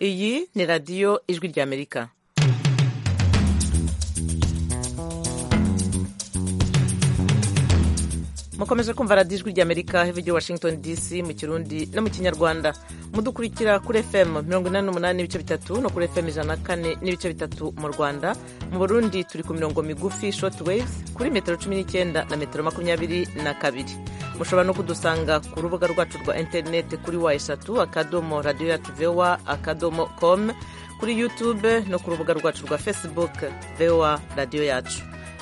iyi ni radiyo ijwi ry'amerika mukomeje kumva radiyo ijwi ry'amerika heve rya washington dc mu kirundi no mu kinyarwanda mudukurikira kuri fm mirongo inani n'umunani n'ibice bitatu no kuri fm ijana na kane n'ibice bitatu mu rwanda mu burundi turi ku mirongo migufi short waves kuri metero cumi n'icyenda na metero makumyabiri na kabiri mushobora no kudusanga ku rubuga rwacu rwa interineti kuri wa eshatu akadomo radiyo yacu vewa akadomo com kuri youtube no ku rubuga rwacu rwa facebook vewa radiyo yacu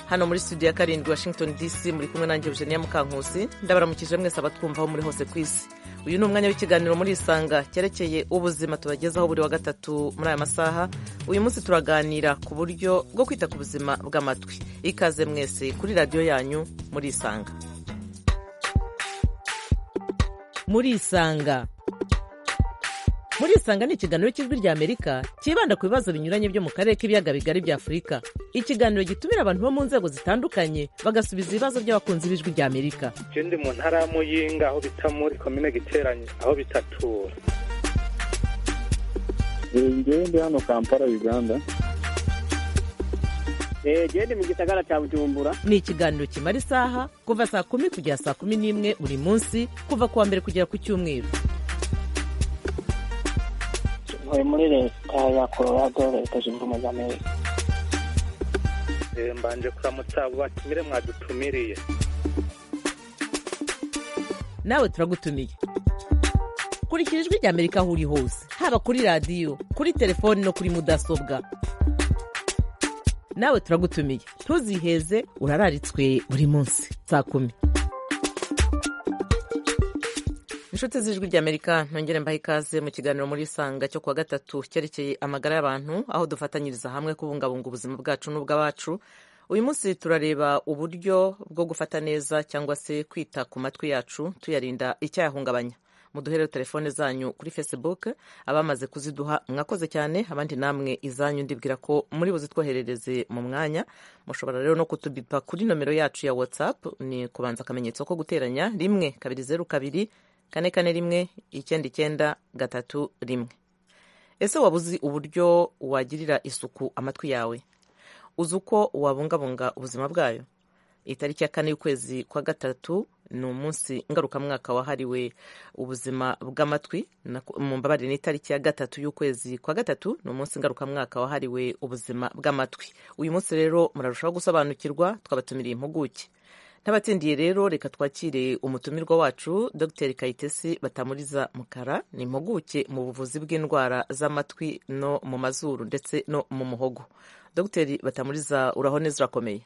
hano muri studio ya karindwi washington dc muri kumwe nanjye eugenia mukankusi ndabaramukije mwese abatwumvaho muri hose ku isi uyu ni umwanya w'ikiganiro muri isanga cyerekeye ubuzima tubagezaho buri wa gatatu muri aya masaha uyu munsi turaganira ku buryo bwo kwita ku buzima bw'amatwi ikaze mwese kuri radiyo yanyu muri isanga muri isanga muri isanga ni ikiganiro cy'ijwi rya amerika cyibanda ku bibazo binyuranye byo mu karere k'ibiyaga bigari bya afurika ikiganiro gitumira abantu bo mu nzego zitandukanye bagasubiza ibibazo by'abakunzi b'ijwi rya amerika ndi mu ntara y'amuyinga aho bita muri komine giteranye aho bitatura ngende hano kampala uganda gende mu gisagara cya bujumbura ni ikiganiro kimara isaha kuva saa kumi kugera saa kumi n'imwe buri munsi kuva ku wa mbere kugera ku cyumweru ntuye muri leta ya colorado leta zunze ubumwe za amerika mbanje kuramutsa batumire mwadutumiriye nawe turagutumiye kurikira ijwi rya amerika aho uri hose haba kuri radiyo kuri telefoni no kuri mudasobwa nawe turagutumiye ntuziheze urararitswe buri munsi saa kumi inshuti z'ijwi ry'amerika ntongere mbaha ikaze mu kiganiro muri isanga cyo kuwa gatatu cyerekeye amagara y'abantu aho dufatanyiriza hamwe kubungabunga ubuzima bwacu n'ubw'abacu uyu munsi turareba uburyo bwo gufata neza cyangwa se kwita ku matwi yacu tuyarinda icyayahungabanya muduhere telefone zanyu kuri facebook abamaze kuziduha mwakoze cyane abandi namwe izanyu ndibwira ko muri buzitwoherereze mu mwanya mushobora rero no kutubipa kuri nomero yacu ya whatsapp ni kubanza akamenyetso ko guteranya rimwe kabiri zeru kabiri kane kane rimwe icyenda icyenda gatatu rimwe ese waba uzi uburyo wagirira isuku amatwi yawe uzi uko wabungabunga ubuzima bwayo itariki ya kane y'ukwezi kwa gatatu ni umunsi ngarukamwaka wahariwe ubuzima bw'amatwi mu mbabare ni itariki ya gatatu y'ukwezi kwa gatatu ni umunsi ngarukamwaka wahariwe ubuzima bw'amatwi uyu munsi rero murarushaho gusobanukirwa twabatumiriye impuguke n'abatsindiye rero reka twakire umutumirwa wacu dr kayitesi batamuriza mukara ni impuguke mu buvuzi bw'indwara z'amatwi no mu mazuru ndetse no mu muhogo dr batamuriza uraho neza urakomeye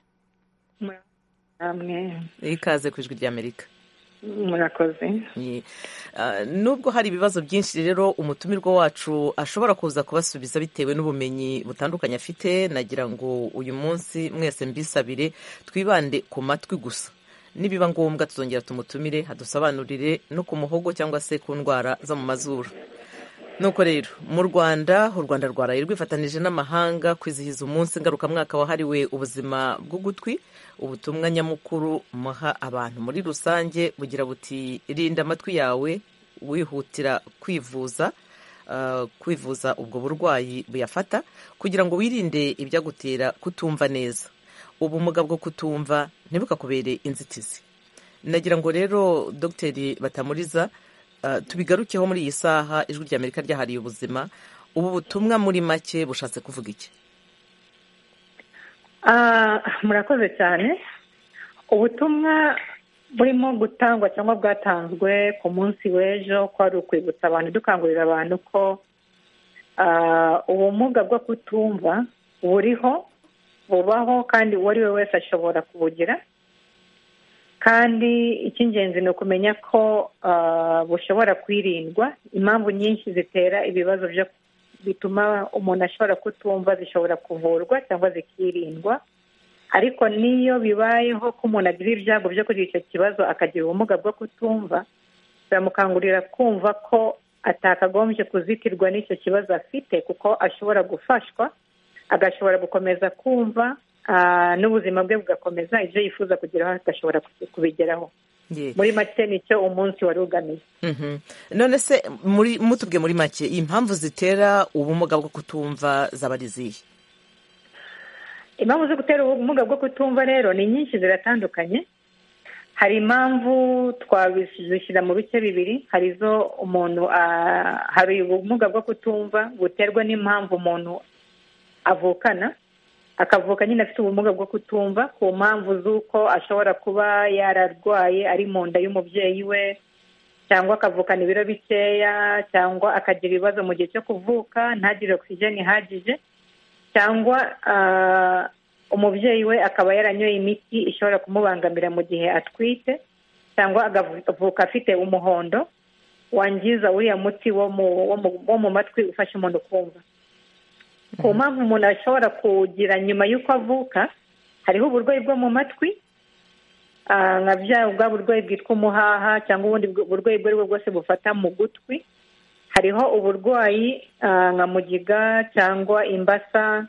ikaze ku ijwi ry'amerika murakoze nubwo hari ibibazo byinshi rero umutumirwa wacu ashobora kuza kubasubiza bitewe n'ubumenyi butandukanye afite nagira ngo uyu munsi mwese mbisabire twibande ku matwi gusa nibiba ngombwa tuzongera tumutumire adusobanurire no ku muhogo cyangwa se ku ndwara zo mu mazuru nuko rero mu rwanda u rwanda rwaraye rwifatanije n'amahanga kwizihiza umunsi ngarukamwaka wahariwe ubuzima bw'ugutwi ubutumwa nyamukuru muha abantu muri rusange bugira buti rinda amatwi yawe wihutira kwivuza kwivuza ubwo burwayi buyafata kugira ngo wirinde ibyagutera kutumva neza ubumuga bwo kutumva ntibukakubere inzitizi nagira ngo rero dogiteri batamuriza tubigarukeho muri iyi saha ijwi ry'amerika ryahariye ubuzima ubu butumwa muri make bushatse kuvuga iki murakoze cyane ubutumwa burimo gutangwa cyangwa bwatanzwe ku munsi w'ejo ko ari ukwibutsa abantu dukangurira abantu ko ubumuga bwo kutumva buriho bubaho kandi uwo ari we wese ashobora kubugira kandi icy'ingenzi ni ukumenya ko bushobora kwirindwa impamvu nyinshi zitera ibibazo byo bituma umuntu ashobora kutumva zishobora kuvurwa cyangwa zikirindwa ariko n'iyo bibayeho ko umuntu agira ibyago byo kugira icyo kibazo akagira ubumuga bwo kutumva biramukangurira kumva ko atakagombye kuzitirwa n'icyo kibazo afite kuko ashobora gufashwa agashobora gukomeza kumva n'ubuzima bwe bugakomeza ibyo yifuza kugeraho agashobora kubigeraho Ye. muri make nicyo umunsi wari ugamije Mhm. none se muri mutubwe muri make impamvu zitera ubumuga bwo kutumva zaba ari izihe impamvu zo gutera ubumuga bwo kutumva rero ni nyinshi ziratandukanye hari impamvu twazishyira mu bice bibiri hari izo umuntu ah, hari ubumuga bwo kutumva buterwa n'impamvu umuntu avukana akavuka nyine afite ubumuga bwo kutumva ku mpamvu z'uko ashobora kuba yararwaye ari mu nda y'umubyeyi we cyangwa akavukana ibiro bikeya cyangwa akagira ibibazo mu gihe cyo kuvuka ntagire ogisijeni ihagije cyangwa ah, umubyeyi we akaba yaranyoye imiti ishobora kumubangamira mu gihe atwite cyangwa akavuka afite umuhondo wangiza uriya muti wo mu, wo mu, wo mu matwi ufasha umuntu kumva ku mpamvu umuntu ashobora kugira nyuma y'uko avuka hariho uburwayi bwo mu matwi ah, nka bya bwa burwayi bwitwa umuhaha cyangwa ubundi bwo- burwayi ubwo ari bwo bwose bufata mu gutwi hariho uburwayi ah, nka mugiga cyangwa imbasa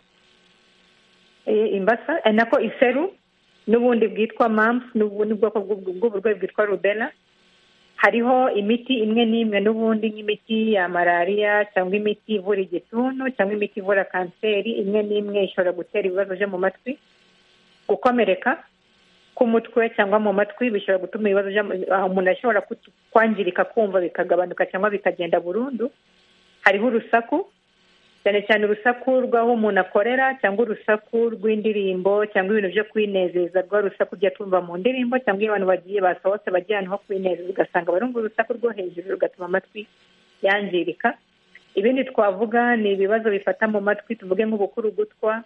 eh, imbasa eh, nako iseru n'ubundi bwitwa mamfu n'ubundi bwoko bw'ubwo- bw'uburwayi bwitwa rubela hariho imiti imwe n'imwe n'ubundi nk'imiti ya malariya cyangwa imiti ivura igituntu cyangwa imiti ivura kanseri imwe n'imwe ishobora gutera ibibazo byo mu matwi gukomereka k'umutwe cyangwa mu matwi bishobora gutuma ibibazo byo- ah, umuntu ashobora kutu- kwangirika kumva bikagabanuka cyangwa bikagenda burundu hariho urusaku cyane cyane urusaku rw'aho umuntu akorera cyangwa urusaku rw'indirimbo cyangwa ibintu byo kwinezeza rwa rusaku ujya tumva mu ndirimbo cyangwa iyo abantu bagiye basohotse bagiye ahantu ho kwinezeza ugasanga barumva urusaku rwo hejuru rugatuma amatwi yangirika ibindi twavuga ni ibibazo bifata mu matwi tuvuge nk'ubukurugutwa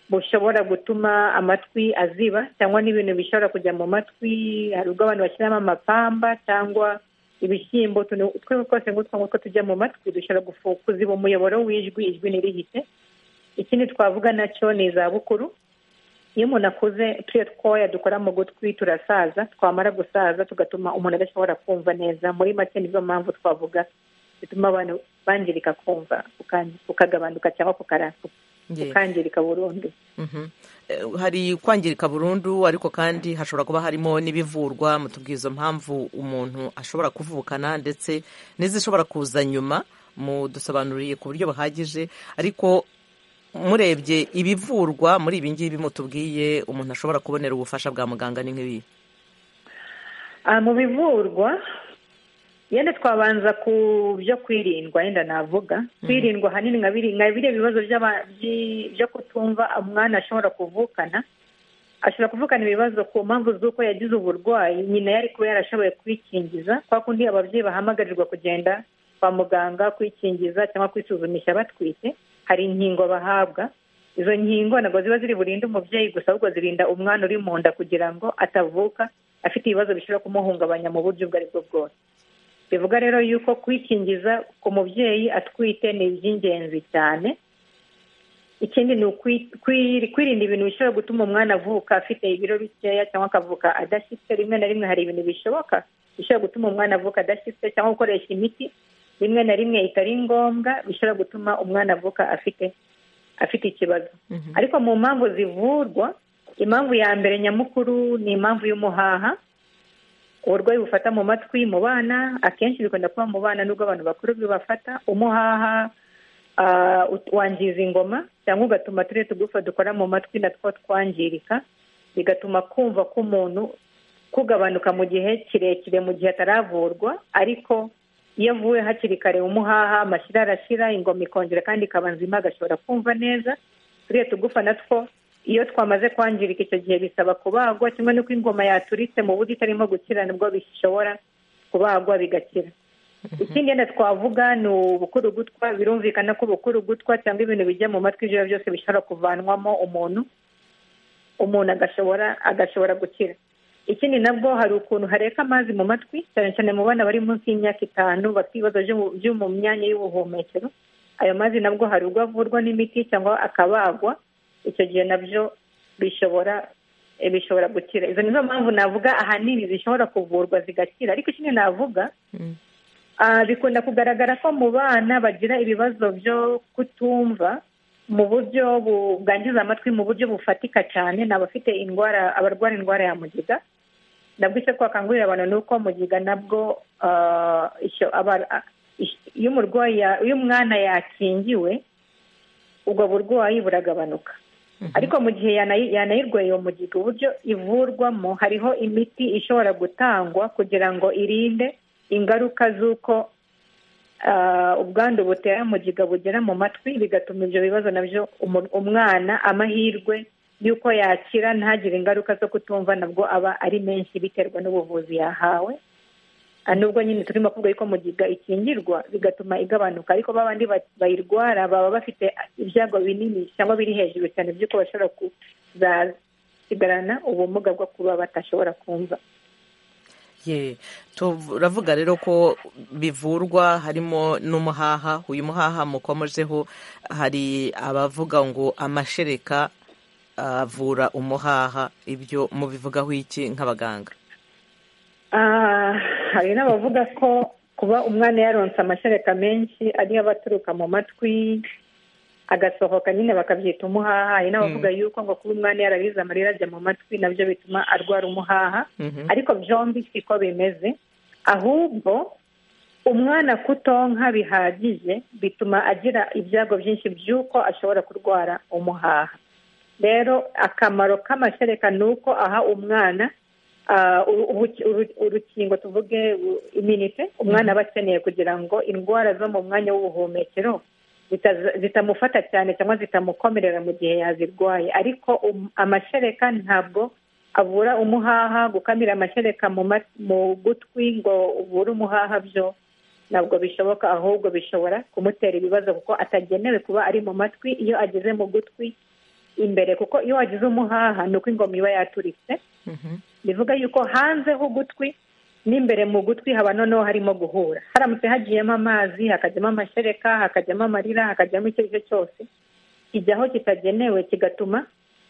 bushobora gutuma amatwi aziba cyangwa n'ibintu bishobora kujya mu matwi hari ubwo abantu bashyiramo amapamba cyangwa ibishyimbo utuntu utwo twose ngutwo ngutwo tujya mu matwi dushobora gufu- kuziba umuyoboro w'ijwi ijwi ntirihite ikindi twavuga nacyo ni izabukuru iyo umuntu akuze turiya twoya dukora mu gutwi turasaza twamara gusaza tugatuma umuntu adashobora kumva neza muri make nizo mpamvu twavuga zituma abantu bangirika kumva kukan- kukagabanuka cyangwa kukara- Ye. kukangirika burundu Mhm. Eh, hari kwangirika burundu ariko kandi hashobora kuba harimo n'ibivurwa mutubwiye izo mpamvu umuntu ashobora kuvukana ndetse n'izishobora kuza nyuma mudusobanuriye ku buryo buhagije ariko murebye ibivurwa muri ibi ngibi mutubwiye umuntu ashobora kubonera ubufasha bwa muganga ni nk'ibi Ah, mu bivurwa yenda twabanza ku byo kwirindwa yenda navuga kwirindwa ahanini nka biri- nka biriya bibazo by'aba- by- byo kutumva umwana ashobora kuvukana ashobora kuvukana ibibazo ku mpamvu z'uko yagize uburwayi nyina yari kuba yarashoboye kwikingiza kwa kundi ababyeyi bahamagarirwa kugenda kwa muganga kwikingiza cyangwa kwisuzumisha batwite hari inkingo bahabwa izo nkingo ntabwo ziba ziri burinde umubyeyi gusa ahubwo zirinda umwana uri mu nda kugira ngo atavuka afite ibibazo bishobora kumuhungabanya mu buryo ubwo ari bwo bwose bivuga rero yuko kwikingiza ku mubyeyi atwite ni iby'ingenzi cyane ikindi ni ukwi- kwi- kwirinda ibintu bishobora gutuma umwana avuka afite ibiro bikeya cyangwa akavuka adashyitse rimwe na rimwe hari ibintu bishoboka bishobora gutuma umwana avuka adashyitse cyangwa gukoresha imiti rimwe na rimwe itari ngombwa bishobora gutuma umwana avuka afite afite ikibazo ariko mu mpamvu zivurwa impamvu ya mbere nyamukuru ni impamvu y'umuhaha uburwayi bufata mu matwi mu bana akenshi bikunda kuba mu bana nubwo abantu bakuru bibafata umuhaha ah, ut- wangiza ingoma cyangwa ugatuma turiya tugufa dukora mu matwi natwo twangirika bigatuma kumva k'umuntu kugabanuka mu gihe kirekire mu gihe ataravurwa ariko iyo avuwe hakiri kare umuhaha amashyira arashira ingoma ikongera kandi ikaba nzima agashobora kumva neza turiya tugufa natwo iyo twamaze kwangirika icyo gihe bisaba kubagwa kimwe n'uko ingoma yaturitse mu buryo itarimo gukira nibwo bishobora kubagwa bigakira ikindi yenda twavuga ni ubukurugutwa birumvikana ko ubukurugutwa cyangwa ibintu bijya mu matwi ijoro byose bishobora kuvanwamo umuntu umuntu agashobora agashobora gukira ikindi nabwo hari ukuntu hareka amazi mu matwi cyane cyane mu bana bari munsi y'imyaka itanu bafite ibibazo byo mu- byo mu myanya y'ubuhumekero ayo mazi nabwo hari ubwo avurwa n'imiti cyangwa akabagwa icyo gihe nabyo bishobora eh, bishobora gukira izo nizo mpamvu navuga ahanini zishobora kuvurwa zigakira ariko ikindi navuga Mm. ah, bikunda kugaragara ko mu bana bagira ibibazo byo kutumva mu buryo bu- bwangiza amatwi mu buryo bufatika cyane ni abafite indwara abarwara indwara ya mugiga nabwo icyo twakangurira abantu ni uko mugiga nabwo ah, icyo aba- ah, ish- iyo umurwayi ya- iyo umwana yakingiwe ubwo burwayi buragabanuka ariko mu gihe yanayi- yanayirwaye iyo mugiga uburyo ivurwamo hariho imiti ishobora gutangwa kugira ngo irinde ingaruka z'uko ah, ubwandu butera mugiga bugera mu matwi bigatuma ibyo bibazo nabyo umu- umwana amahirwe y'uko yakira ntagire ingaruka zo kutumva nabwo aba ari menshi biterwa n'ubuvuzi yahawe Ah, nubwo nyine turimo kuvuga yuko mugiga ikingirwa bigatuma igabanuka ariko babandi ba- bayirwara baba bafite ibyago binini cyangwa biri hejuru cyane by'uko bashobora kuzasigarana ubumuga bwo kuba batashobora kumva Ye, turavuga rero ko bivurwa harimo n'umuhaha uyu muhaha mukomojeho hari abavuga ngo amashereka avura umuhaha ibyo mubivugaho iki nk'abaganga Ah, hari n'abavuga ko kuba umwana yaronse amashereka menshi ari yo aba aturuka mu matwi agasohoka nyine bakabyita umuhaha hari n'abavuga yuko ngo kuba umwana yarabize amarira ajya mu matwi nabyo bituma arwara umuhaha Mhm. ariko byombi siko bimeze ahubwo umwana kutonka bihagije bituma agira ibyago byinshi by'uko ashobora kurwara umuhaha rero akamaro k'amashereka ni uko aha umwana ah, uru- uruki- uru- urukingo tuvuge u- iminite umwana aba akeneye kugira ngo indwara zo mu mwanya w'ubuhumekero zitaza- zitamufata cyane cyangwa zitamukomerera mu gihe yazirwaye ariko um- amashereka ntabwo avura umuhaha gukamira amashereka mu ma- mu gutwi ngo uvure umuhaha byo ntabwo bishoboka ahubwo bishobora kumutera ibibazo kuko atagenewe kuba ari mu matwi iyo ageze mu gutwi imbere kuko iyo wagize umuhaha ni uko ingoma iba yaturitse Mhm. bivuga yuko hanze h'ugutwi n'imbere mu gutwi haba noneho harimo guhura haramutse hagiyemo amazi hakajyamo amashereka hakajyamo amarira hakajyamo icyo ari cyo cyose kijyaho kitagenewe kigatuma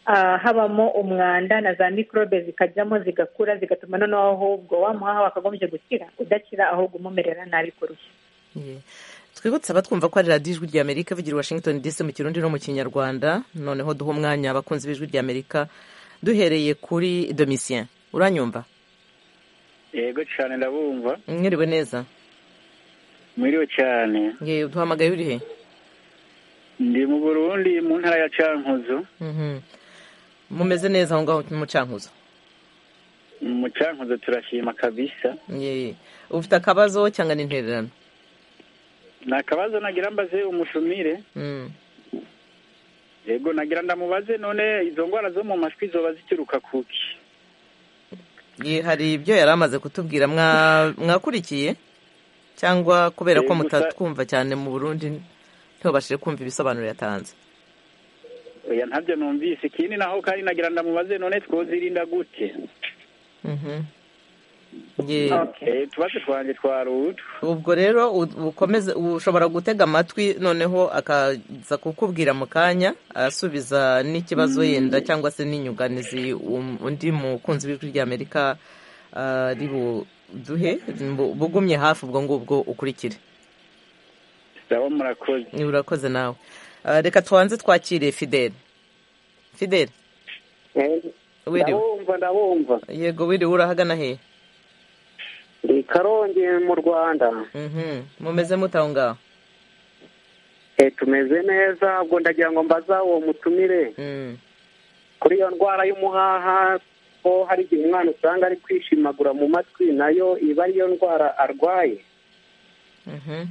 ah, habamo umwanda na za mikorobe zikajyamo zigakura zigatuma noneho ahubwo wamuhaha wakagombye gukira udakira ahubwo umumerera nabi kurusha Ye. twibutse abatwumva ko ari radiyo ijwi ry'amerika bigira washington dc mu kirundi no mu kinyarwanda noneho duha umwanya abakunzi b'ijwi ry'amerika duhereye kuri domisien uranyumva yego cyane ndabumva mwiriwe neza mwiriwe cyane ye uduhamagaye uri he ndi mu burundi mu ntara ya cankuzo Mhm. mumeze neza aho ngaho mu cankuzo mu cankuzo turashima kabisa Ye. ufite akabazo cyangwa n'intererano ni akabazo nagira mbaze umushumire Mm. yego nagira ndamubaze none izo ndwara zo mu mashwi zoba zituruka kuki Ye, hari ibyo yari amaze kutubwira mwa- mwakurikiye cyangwa kubera ko Eh, gusa- mutatwumva cyane mu burundi ntibabashije kumva ibisobanuro yatanze oya ntabyo numvise ikindi naho kandi nagira ndamubaze none twozirinda gute Mhm. Ye. Eh, utubazo twanjye twarutu ubwo rero u- ukomeze ushobora gutega amatwi noneho akaza kukubwira mu kanya asubiza n'ikibazo yenda cyangwa se n'inyunganizi um- undi mukunzi w'ijwi ry'amerika ah, ari buduhe bu- bugumye hafi ubwo ngubwo ukurikire ndabo murakoze Ni urakoze nawe Ah, reka tubanze twakire fideli fideli wiriwe ndabumva ndabumva yego wiriwe urahagana hehe ndi karongi mu rwanda Mhm. mumeze mute aho ngaho Eh, tumeze neza ubwo ndagira ngo mbaza uwo mutumire Mm. kuri iyo ndwara y'umuhaha ko hari igihe umwana usanga ari kwishimagura mu matwi nayo iba ariyo ndwara arwaye Mhm.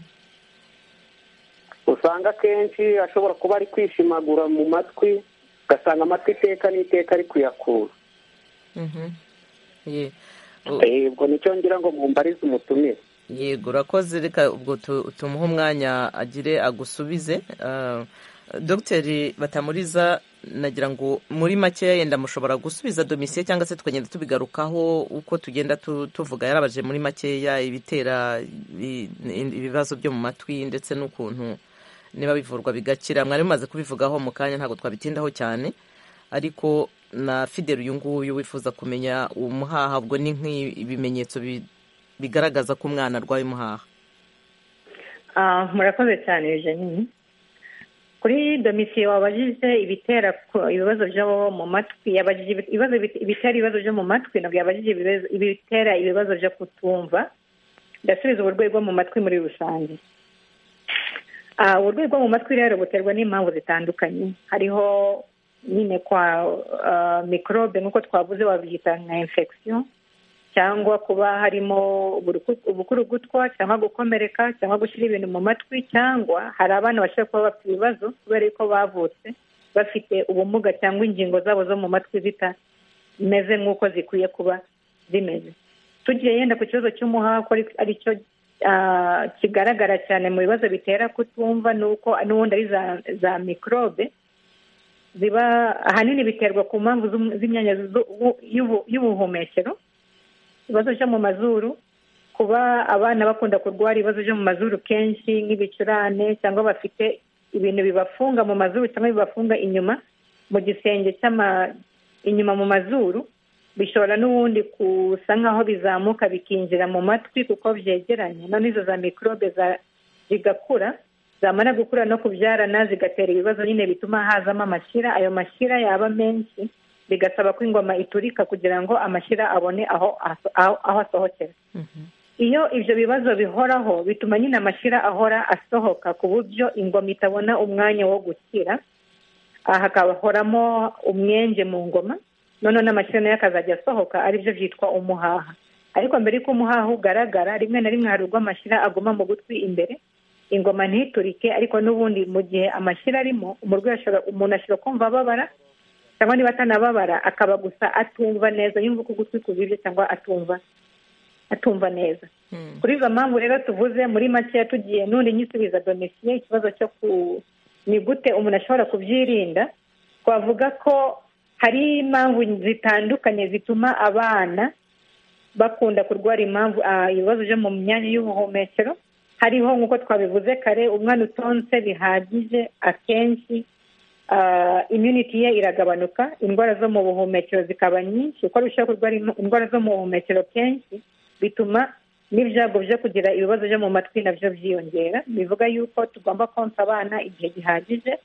usanga akenshi ashobora kuba ari kwishimagura mu matwi ugasanga amatwi iteka n'iteka ari kuyakura Mhm. Ye. U- Eh, ubwo nicyo ngira ngo mumbarize umutumire yego urakoze reka ubwo tu- tumuhe umwanya agire agusubize Ah, dogiteri batamuriza nagira ngo muri makeya yenda mushobora gusubiza domisiye cyangwa se tukagenda tubigarukaho uko tugenda tu- tuvuga yarabaje muri makeya ibitera i- i- ibibazo byo mu matwi ndetse n'ukuntu niba bivurwa bigakira mwari mumaze kubivugaho mu kanya ntabwo twabitindaho cyane ariko na fideli uyu nguyu wifuza kumenya umuhaha ubwo ni nk'ibimenyetso bi- bigaragaza ko umwana arwaye umuhaha Ah, murakoze cyane jenini kuri domisiyo wabajije ibitera ku- ibibazo byo mu matwi yabajije ibi- ibibazo bit- ibitera ibibazo byo mu matwi ntabwo yabajije ibibazo- ibitera ibibazo byo kutumva ndasubiza uburwayi bwo mu matwi muri rusange Ah, uburwayi bwo mu matwi rero buterwa n'impamvu zitandukanye hariho nyine kwa ah, mikorobe nk'uko twavuze wabyita nka infection cyangwa kuba harimo uburuku- ubukurugutwa cyangwa gukomereka cyangwa gushyira ibintu mu matwi cyangwa hari abana bashobora kuba bafite ibibazo kubera yuko bavutse bafite ubumuga cyangwa ingingo zabo zo mu matwi zitameze nk'uko zikwiye kuba zimeze tugiye yenda ku kibazo cy'umuhako ari- aricyo ah, kigaragara cyane mu bibazo bitera kutumva ni uko n'ubundi ari za, za mikorobe ziba ahanini biterwa ku mpamvu z'um- z'imyanya z'u- y'ubu- y'ubuhumekero ibibazo byo mu mazuru kuba abana bakunda kurwara ibibazo byo mu mazuru kenshi nk'ibicurane cyangwa bafite ibintu bibafunga mu mazuru cyangwa bibafunga inyuma mu gisenge cy'ama inyuma mu mazuru bishobora n'ubundi gusa nk'aho bizamuka bikinjira mu matwi kuko byegeranye noneho izo za mikorobe za- zigakura zamara gukura no kubyarana zigatera ibibazo nyine bituma hazamo amashyira ayo mashyira yaba menshi bigasaba ko ingoma iturika kugira ngo amashyira abone aho aso- aho aho asohokera iyo ibyo bibazo bihoraho bituma nyine amashyira ahora asohoka ku buryo ingoma itabona umwanya wo gukira aha hakahoramo umwenge mu ngoma noneho n'amashyira nayo akazajya asohoka aribyo byitwa umuhaha ariko mbere y'uko umuhaha ugaragara rimwe na rimwe hari ubwo amashyira aguma mu gutwi imbere ingoma ntiturike ariko n'ubundi mu gihe amashyira arimo umurwayi ashobora umuntu ashobora kumva ababara cyangwa niba atanababara akaba gusa atumva neza yumva uko ugutwi kubiryo cyangwa atumva atumva neza kuri izo mpamvu rero tuvuze muri makeya tugiye n'undi nyisubiza domisiye ikibazo cyo ku ni gute umuntu ashobora kubyirinda twavuga ko hari impamvu zitandukanye zituma abana bakunda kurwara impamvu ah, ibibazo byo mu myanya y'ubuhumekero hariho nk'uko twabivuze kare umwana utonse bihagije akenshi ah, immunity ye iragabanuka indwara zo mu buhumekero zikaba nyinshi uko arushaho kurwara im- indwara zo mu buhumekero kenshi bituma n'ibyago byo kugira ibibazo byo mu matwi nabyo byiyongera bivuga yuko tugomba konsa abana igihe gihagije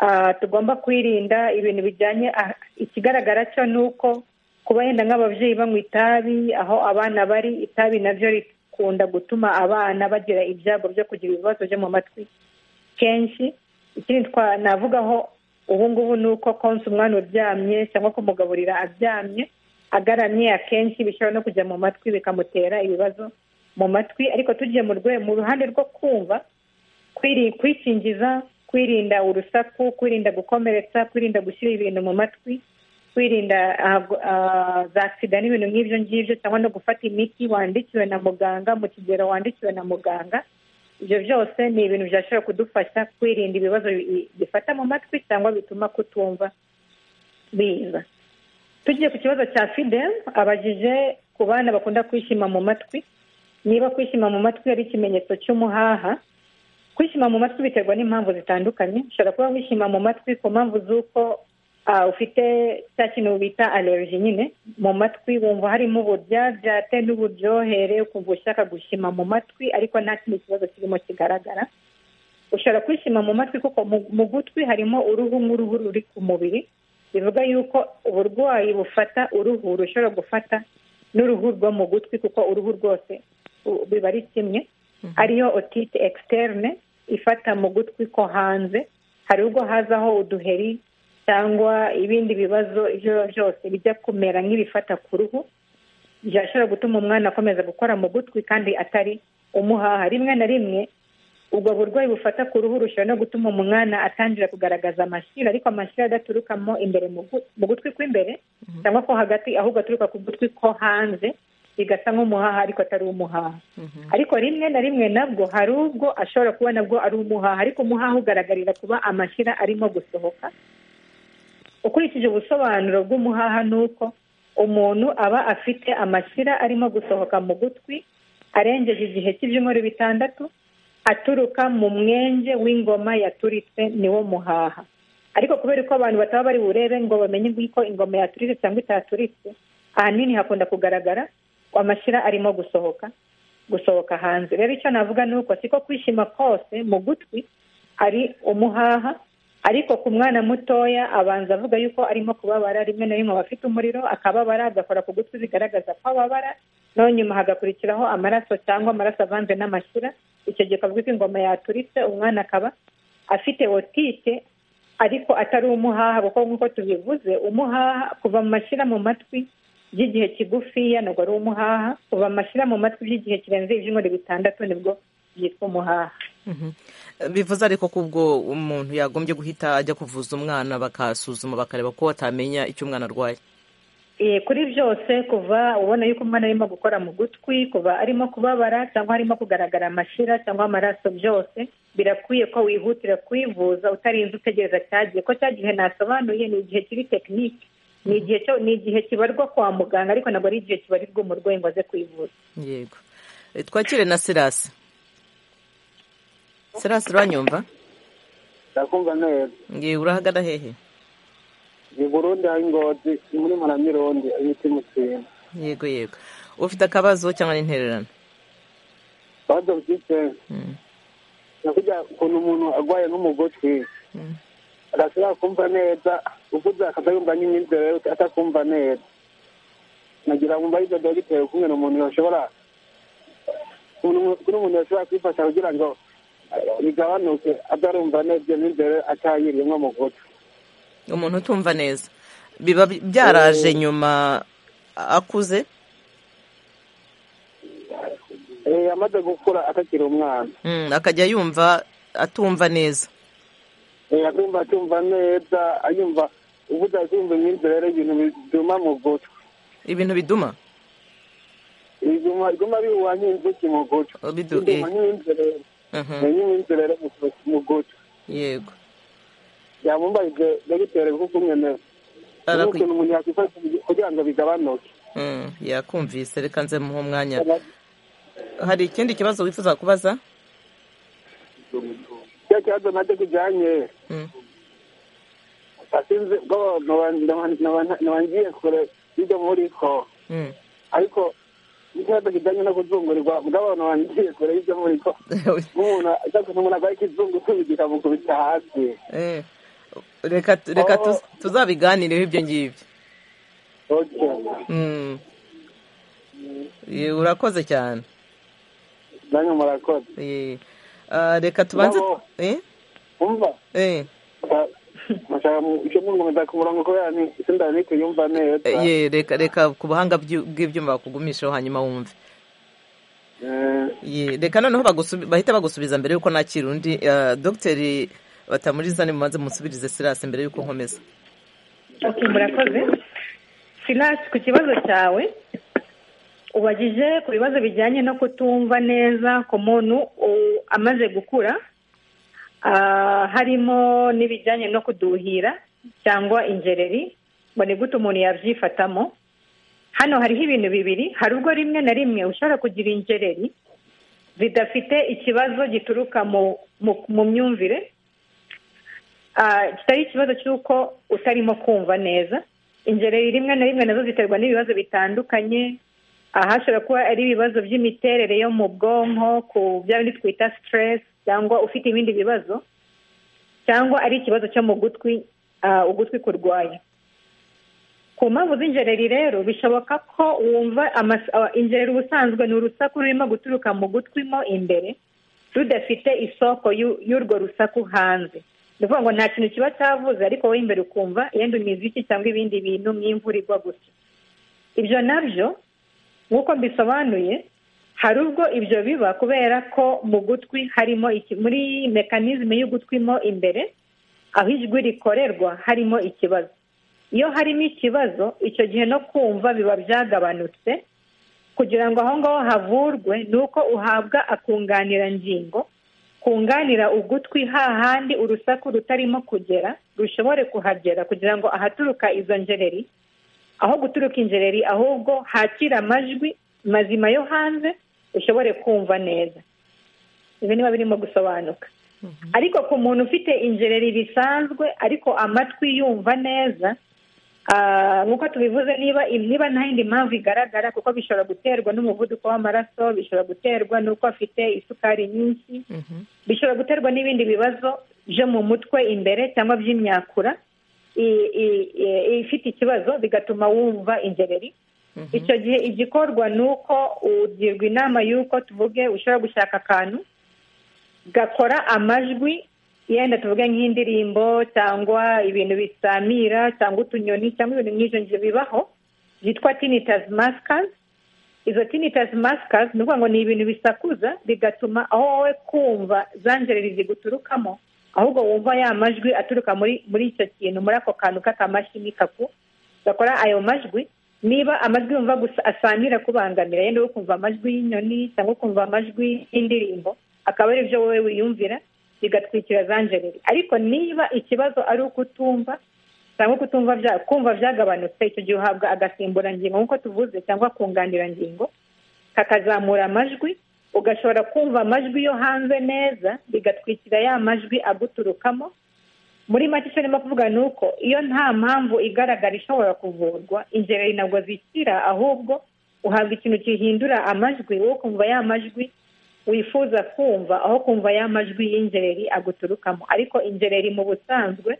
Ah, tugomba kwirinda ibintu bijyanye ah, ikigaragara cyo ni uko kuba yenda nk'ababyeyi banywa itabi aho abana bari itabi nabyo rikunda gutuma abana bagira ibyago byo kugira ibibazo byo mu matwi kenshi ikindi twa- navugaho ubu ngubu ni uko konsa umwana uryamye cyangwa kumugaburira aryamye agaramye akenshi bishobora no kujya mu matwi bikamutera ibibazo mu matwi ariko tugiye mu rwe- mu ruhande rwo kumva kwiri kwikingiza kwirinda urusaku kwirinda gukomeretsa kwirinda gushyira ibintu mu matwi kwirinda ah, gu- ah, za sida n'ibintu nk'ibyo ngibyo cyangwa no gufata imiti wandikiwe na muganga mu kigero wandikiwe na muganga ibyo byose ni ibintu byashobora kudufasha kwirinda ibibazo bi- bifata mu matwi cyangwa bituma kutumva biza tugiye ku kibazo cya fidel abajije ku bana bakunda kwishima mu matwi niba kwishima mu matwi ari ikimenyetso cy'umuhaha kwishima mu matwi biterwa n'impamvu zitandukanye ushobora kuba wishima mu matwi ku mpamvu z'uko ah, ufite cya kintu bita allergy nyine mu matwi wumva harimo uburyaryate n'uburyohere ukumva ushaka gushima mu matwi ariko nta kindi kibazo kirimo kigaragara ushobora kwishima mu matwi kuko mu- mu gutwi harimo uruhu nk'uruhu ruri ku mubiri bivuga yuko uburwayi bufata uruhu rushobora gufata n'uruhu rwo mu gutwi kuko uruhu rwose u- biba ari kimwe ariyo otite externe ifata mu gutwi ko hanze hari ubwo hazaho uduheri cyangwa ibindi bibazo ibyo ari byo byose bijya kumera nk'ibifata ku ruhu byashobora gutuma umwana akomeza gukora mu gutwi kandi atari umuhaha rimwe na rimwe ubwo burwayi bufata ku ruhu rushobora no gutuma umwana atangira kugaragaza amashira ariko amashira adaturukamo imbere mu gu- mu gutwi kw'imbere cyangwa ko hagati ahubwo aturuka ku gutwi ko hanze bigasa nk'umuhaha ariko atari umuhaha ariko rimwe na rimwe nabwo hari ubwo ashobora kuba nabwo ari umuhaha ariko umuhaha ugaragarira kuba amashyira arimo gusohoka ukurikije ubusobanuro bw'umuhaha ni uko umuntu aba afite amashyira arimo gusohoka mu gutwi arengeje igihe cy'ibyumweru bitandatu aturuka mu mwenge w'ingoma yaturitse niwo muhaha ariko kubera ko abantu bataba bari burebe ngo bamenye ko ingoma yaturitse cyangwa itaturitse ahanini hakunda kugaragara amashyira arimo gusohoka gusohoka hanze rero icyo navuga ni uko siko kwishima kose mu gutwi ari umuhaha ariko ku mwana mutoya abanza avuga yuko arimo kubabara rimwe na rimwe aba afite umuriro akababara agakora ku gutwi bigaragaza ko ababara naho nyuma hagakurikiraho amaraso cyangwa amaraso avanze n'amashyira icyo gihe kavuga ko ingoma yaturitse umwana akaba afite otite ariko atari umuhaha kuko nk'uko tubivuze umuhaha kuva mu mashyira mu matwi by'igihe kigufiya ntabwo ari umuhaha kuva mu mashyira mu matwi by'igihe kirenze ibyumweru bitandatu nibwo byitwa umuhaha bivuze ariko ko ubwo umuntu yagombye guhita ajya kuvuza umwana bakasuzuma bakareba ko batamenya icyo umwana arwaye kuri byose kuva ubona yuko umwana arimo gukora mu gutwi kuva arimo kubabara cyangwa arimo kugaragara amashyira cyangwa amaraso byose birakwiye ko wihutira kwivuza utarinze utegereza cyagiye ko cyagihe nasobanuye ni igihe kiri tekinike ni igihe cyo ni igihe kibarwa kwa muganga ariko ntabwo ari igihe kibarirwa umurwayi ngo aze kwivuza yego Eh, twakire na serasi serasi uranyumva ndakumva neza ngiye urahagana hehe ni burundi hari ingozi muri maramironde ibiti mutsima yego yego ufite akabazo cyangwa n'intererano bazo byitse Mm, nakujya ukuntu umuntu arwaye n'umugotwi mm. adashobora kumva neza ukuze akajya yumva n'imyizerere atakumva neza nagira ngo mbahe ibyo dogiteri kumwe n'umuntu yashobora kuri umuntu yashobora kwifasha kugira ngo eh, bigabanuke atarumva neza iyo myizerere atayirimo mu gutwi umuntu utumva neza biba bi- byaraje nyuma akuze Eh, amaze gukura atakiri umwana Mm, akajya yumva atumva neza Eh, atumva atumva neza ayumva ubuze kumva imyizerere ibintu bituma mu gutwi ibintu biduma biguma biguma bihuha nk'inzuki mu gutwi Bidu- biguma nk'imyizerere Mhm, nk'imyizerere mu gutwi- mu gutwi yego yamumbaje dogiteri kuko umwene Arakwi- n'ukuntu umuntu yakwifasha kugira ngo bigabanuke Mm, yakumvise reka nze muhe umwanya hari ikindi kibazo wifuza kubaza cya kibazo nacyo kijyanye Mm, asinze ubwo nabangiye kure ibyo muri ko mm. ariko ikibazo kijyanye no kuzungurirwa ubwo abantu bangiye kure y'ibyo muri ko nk'umuntu ajya kuva umuntu arwaye ikizungu usubiza ikamukubita hasi Eh, reka reka Oh. tuz- tuzabiganireho ibyo ngibyo Okay. Mm. Ye, urakoze cyane nange murakoze Ye. Ah, reka tubanze Nabo. Eh, umva eh, mashaka icyo mungomeza ku murongo kubera ni sindari kuyumva neza eh, ye, reka reka ku buhanga bw'ibyu- bw'ibyuma bakugumishaho hanyuma wumve Eh, Ye, reka noneho bagusubi- bahita bagusubiza mbere y'uko nakira undi Ah, dogiteri batamuriza ni mubanze musubirize sirasi mbere y'uko nkomeza Ok, murakoze silasi ku kibazo cyawe ubagije ku bibazo bijyanye no kutumva neza ku muntu u- amaze gukura Ah, harimo n'ibijyanye no kuduhira cyangwa ingereri ngo ni gute umuntu yabyifatamo hano hariho ibintu bibiri hari ubwo rimwe na rimwe ushobora kugira ingereri zidafite ikibazo gituruka mu- mu- mu myumvire Ah, kitari ikibazo cy'uko utarimo kumva neza ingereri rimwe na rimwe nazo ziterwa n'ibibazo bitandukanye ahashobora kuba ari ibibazo by'imiterere yo mu bwonko ku bya bindi twita stress cyangwa ufite ibindi bibazo cyangwa ari ikibazo cyo mu gutwi ah, ugutwi kurwaye ku mpamvu z'ingereri rero bishoboka ko wumva amas- ah, ingereri ubusanzwe ni urusaku rurimo guturuka mu gutwi mo imbere rudafite isoko y'u- y'urwo rusaku hanze ni ukuvuga ngo nta kintu kiba cyavuze ariko wowe imbere ukumva yenda imiziki cyangwa ibindi bintu nk'imvura igwa gusa ibyo nabyo nk'uko mbisobanuye hari ubwo ibyo biba kubera ko mu gutwi harimo iki- muri mekanizme y'ugutwi mo imbere aho ijwi rikorerwa harimo ikibazo iyo harimo ikibazo icyo gihe no kumva biba byagabanutse kugira ngo aho ngaho havurwe ni uko uhabwa akunganirangingo kunganira ugutwi hahandi urusaku rutarimo kugera rushobore kuhagera kugira ngo ahaturuka izo ngereri aho guturuka ingereri ahubwo hakire amajwi mazima yo hanze ushobore kumva neza ibi niba birimo gusobanuka ariko ku muntu ufite ingereri bisanzwe ariko amatwi yumva neza Ah, nk'uko tubivuze niba niba nta yindi mpamvu igaragara kuko bishobora guterwa n'umuvuduko w'amaraso bishobora guterwa n'uko afite isukari nyinshi bishobora guterwa n'ibindi bibazo byo mu mutwe imbere cyangwa by'imyakura i- i- i- ifite ikibazo bigatuma wumva ingereri icyo gihe igikorwa ni uko ugirwa inama y'uko tuvuge ushobora gushaka akantu gakora amajwi yenda tuvuge nk'indirimbo cyangwa ibintu bisamira cyangwa utunyoni cyangwa ibintu nk'ibyo ngibyo bibaho byitwa tinitazi masikazi izo tinitazi masikazi ni ukuvuga ngo ni ibintu bisakuza bigatuma aho wowe kumva za njereri ziguturukamo ahubwo wumva ya majwi aturuka muri muri icyo kintu muri ako kantu k'akamashini kaku gakora ayo majwi niba amajwi yumva gusa asangira kubangamira yenda uri kumva amajwi y'inyoni cyangwa ukumva amajwi y'indirimbo akaba ari byo wowe wiyumvira bigatwikira za njereri ariko niba ikibazo ari ukutumva cyangwa kutumva bya- kumva byagabanutse icyo gihe uhabwa agasimburangingo nk'uko tuvuze cyangwa kunganirangingo kakazamura amajwi ugashobora kumva amajwi yo hanze neza bigatwikira ya majwi aguturukamo muri make icyo ndimo kuvuga ni uko iyo nta mpamvu igaragara ishobora kuvurwa ingereri ntabwo zikira ahubwo uhabwa ikintu gihindura amajwi wowe ukumva ya majwi wifuza kumva aho kumva ya majwi y'ingereri aguturukamo ariko ingereri mu busanzwe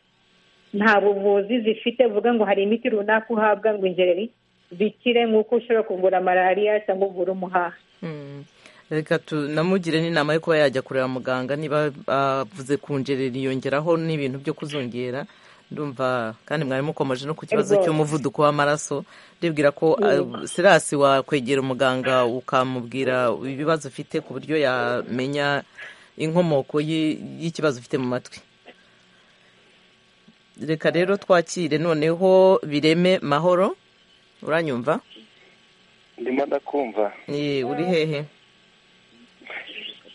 nta buvuzi zifite uvuga ngo hari imiti runaka uhabwa ngo ingereri zikire nk'uko ushobora kuvura malariya cyangwa uvura umuhaha Mm. reka tunamugire n'inama yo kuba yajya kureba muganga niba avuze kunjerera yongeraho n'ibintu byo kuzongera ndumva kandi mwari mukomeje no ku kibazo Ego. cy'umuvuduko w'amaraso ndibwira ko uh, sirasi wakwegera umuganga ukamubwira ibibazo ufite ku buryo yamenya inkomoko y'i- y'ikibazo ufite mu matwi reka rero twakire noneho bireme mahoro uranyumva ndimo ndakumva Ye, uri hehe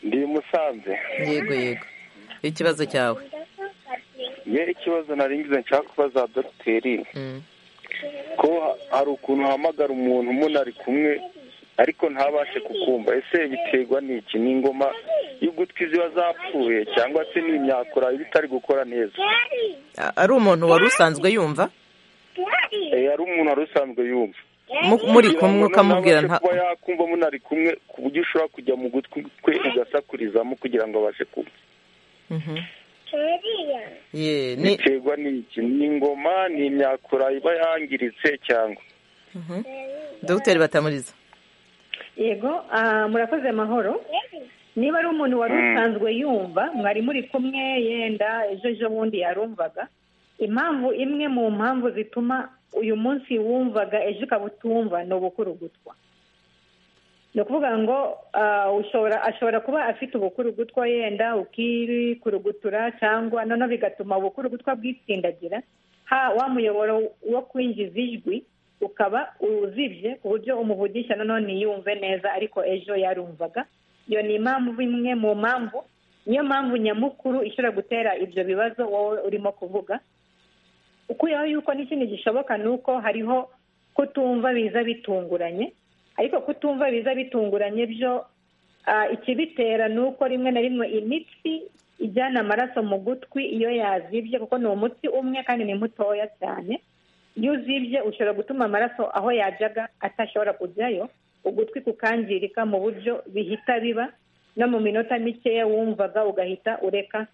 ndi musanze yego yego ikibazo cyawe ye ikibazo naringize nshaka kubaza dogiteri Mm. ko ha- hari ukuntu uhamagara umuntu umuntu ari kumwe ariko ntabashe kukumva ese biterwa n'iki ni ingoma y'ugutwi ziba zapfuye cyangwa se ni imyakura iba itari gukora neza A- ari umuntu wari usanzwe yumva Eh, hari umuntu wari usanzwe yumva Mu- muri kumwe Kugira ngo ukamubwira ntabashe nta kuba yakumva munari kumwe ku buryo ushobora kujya mu gutwi kwe ugasakurizamo kugira ngo abashe kumva Mhm. Ye, ni biterwa n'iki ni ingoma ni imyakura iba yangiritse cyangwa Mhm. dogiteri batamuriza yego ah, murakoze mahoro niba ari umuntu wari usanzwe yumva mwari muri kumwe yenda ejo ejo bundi yarumvaga impamvu imwe mu mpamvu zituma uyu munsi wumvaga ejo ukaba utumva ni ubukurugutwa ni ukuvuga ngo ah, ushobora ashobora kuba afite ubukurugutwa yenda ukirikurugutura cyangwa noneho bigatuma ubukurugutwa bwitsindagira ha wa muyoboro wo kwinjiza ijwi ukaba uzibye ku buryo umuvugisha noneho ntiyumve neza ariko ejo yarumvaga iyo ni impamvu imwe mu mpamvu niyo mpamvu nyamukuru ishobora gutera ibyo bibazo wowe urimo kuvuga ukuyeho yuko n'ikindi gishoboka ni uko hariho kutumva biza bitunguranye ariko kutumva biza bitunguranye byo ah, ikibitera ni uko rimwe na rimwe imitsi ijyana amaraso mu gutwi iyo yazibye kuko ni umutsi umwe kandi ni mutoya cyane iyo uzibye ushobora gutuma amaraso aho yajyaga atashobora kujyayo ugutwi kukangirika mu buryo bihita biba no mu minota mikeya wumvaga ugahita ureka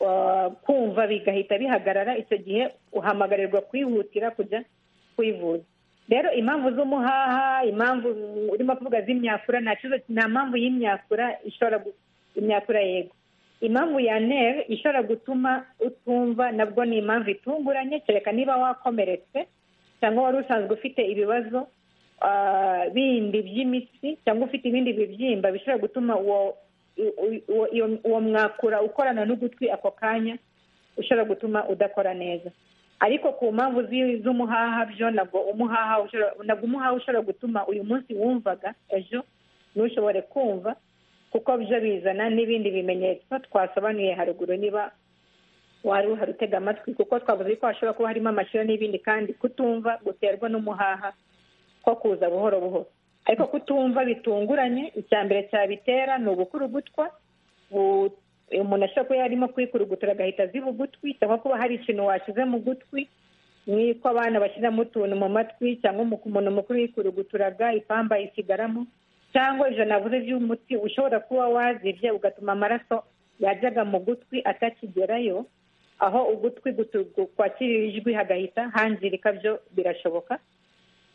uh, kumva bigahita bihagarara icyo gihe uhamagarirwa kwihutira kujya kwivuza rero impamvu z'umuhaha impamvu mm, urimo kuvuga z'imyakura nta kibazo nta mpamvu y'imyakura ishobora gu- imyakura yego impamvu ya neri ishobora gutuma utumva nabwo ni impamvu itunguranye kereka niba wakomeretse cyangwa wari usanzwe ufite ibibazo ah, bindi by'imitsi cyangwa ufite ibindi bibyimba bishobora gutuma uwo i- u- uwo- iyo- uwo mwakura ukorana n'ugutwi ako kanya ushobora gutuma udakora neza ariko ku mpamvu zi- z'umuhaha byo nabwo umuhaha ushobora- nabwo umuhaha ushobora gutuma uyu munsi wumvaga ejo ntushobore kumva kuko byo bizana n'ibindi bimenyetso twasobanuye haruguru niba wari uhari utega amatwi kuko twavuze ko hashobora kuba harimo amashyira n'ibindi kandi kutumva guterwa n'umuhaha ko kuza buhoro buhoro ariko kutumva bitunguranye icya mbere cyabitera ni ubukurugutwa bu- umuntu ashobora kuba yarimo kwikurugutura agahita aziba ugutwi cyangwa kuba hari ikintu washyize mu gutwi nk'uko abana bashyiramo utuntu mu matwi cyangwa umuntu mukuru yikuru ipamba isigaramo cyangwa ijana nabuze by'umuti ushobora kuba wazibye ugatuma amaraso yajyaga mu gutwi atakigerayo aho ugutwi kwakirira ijwi hagahita hangirika byo birashoboka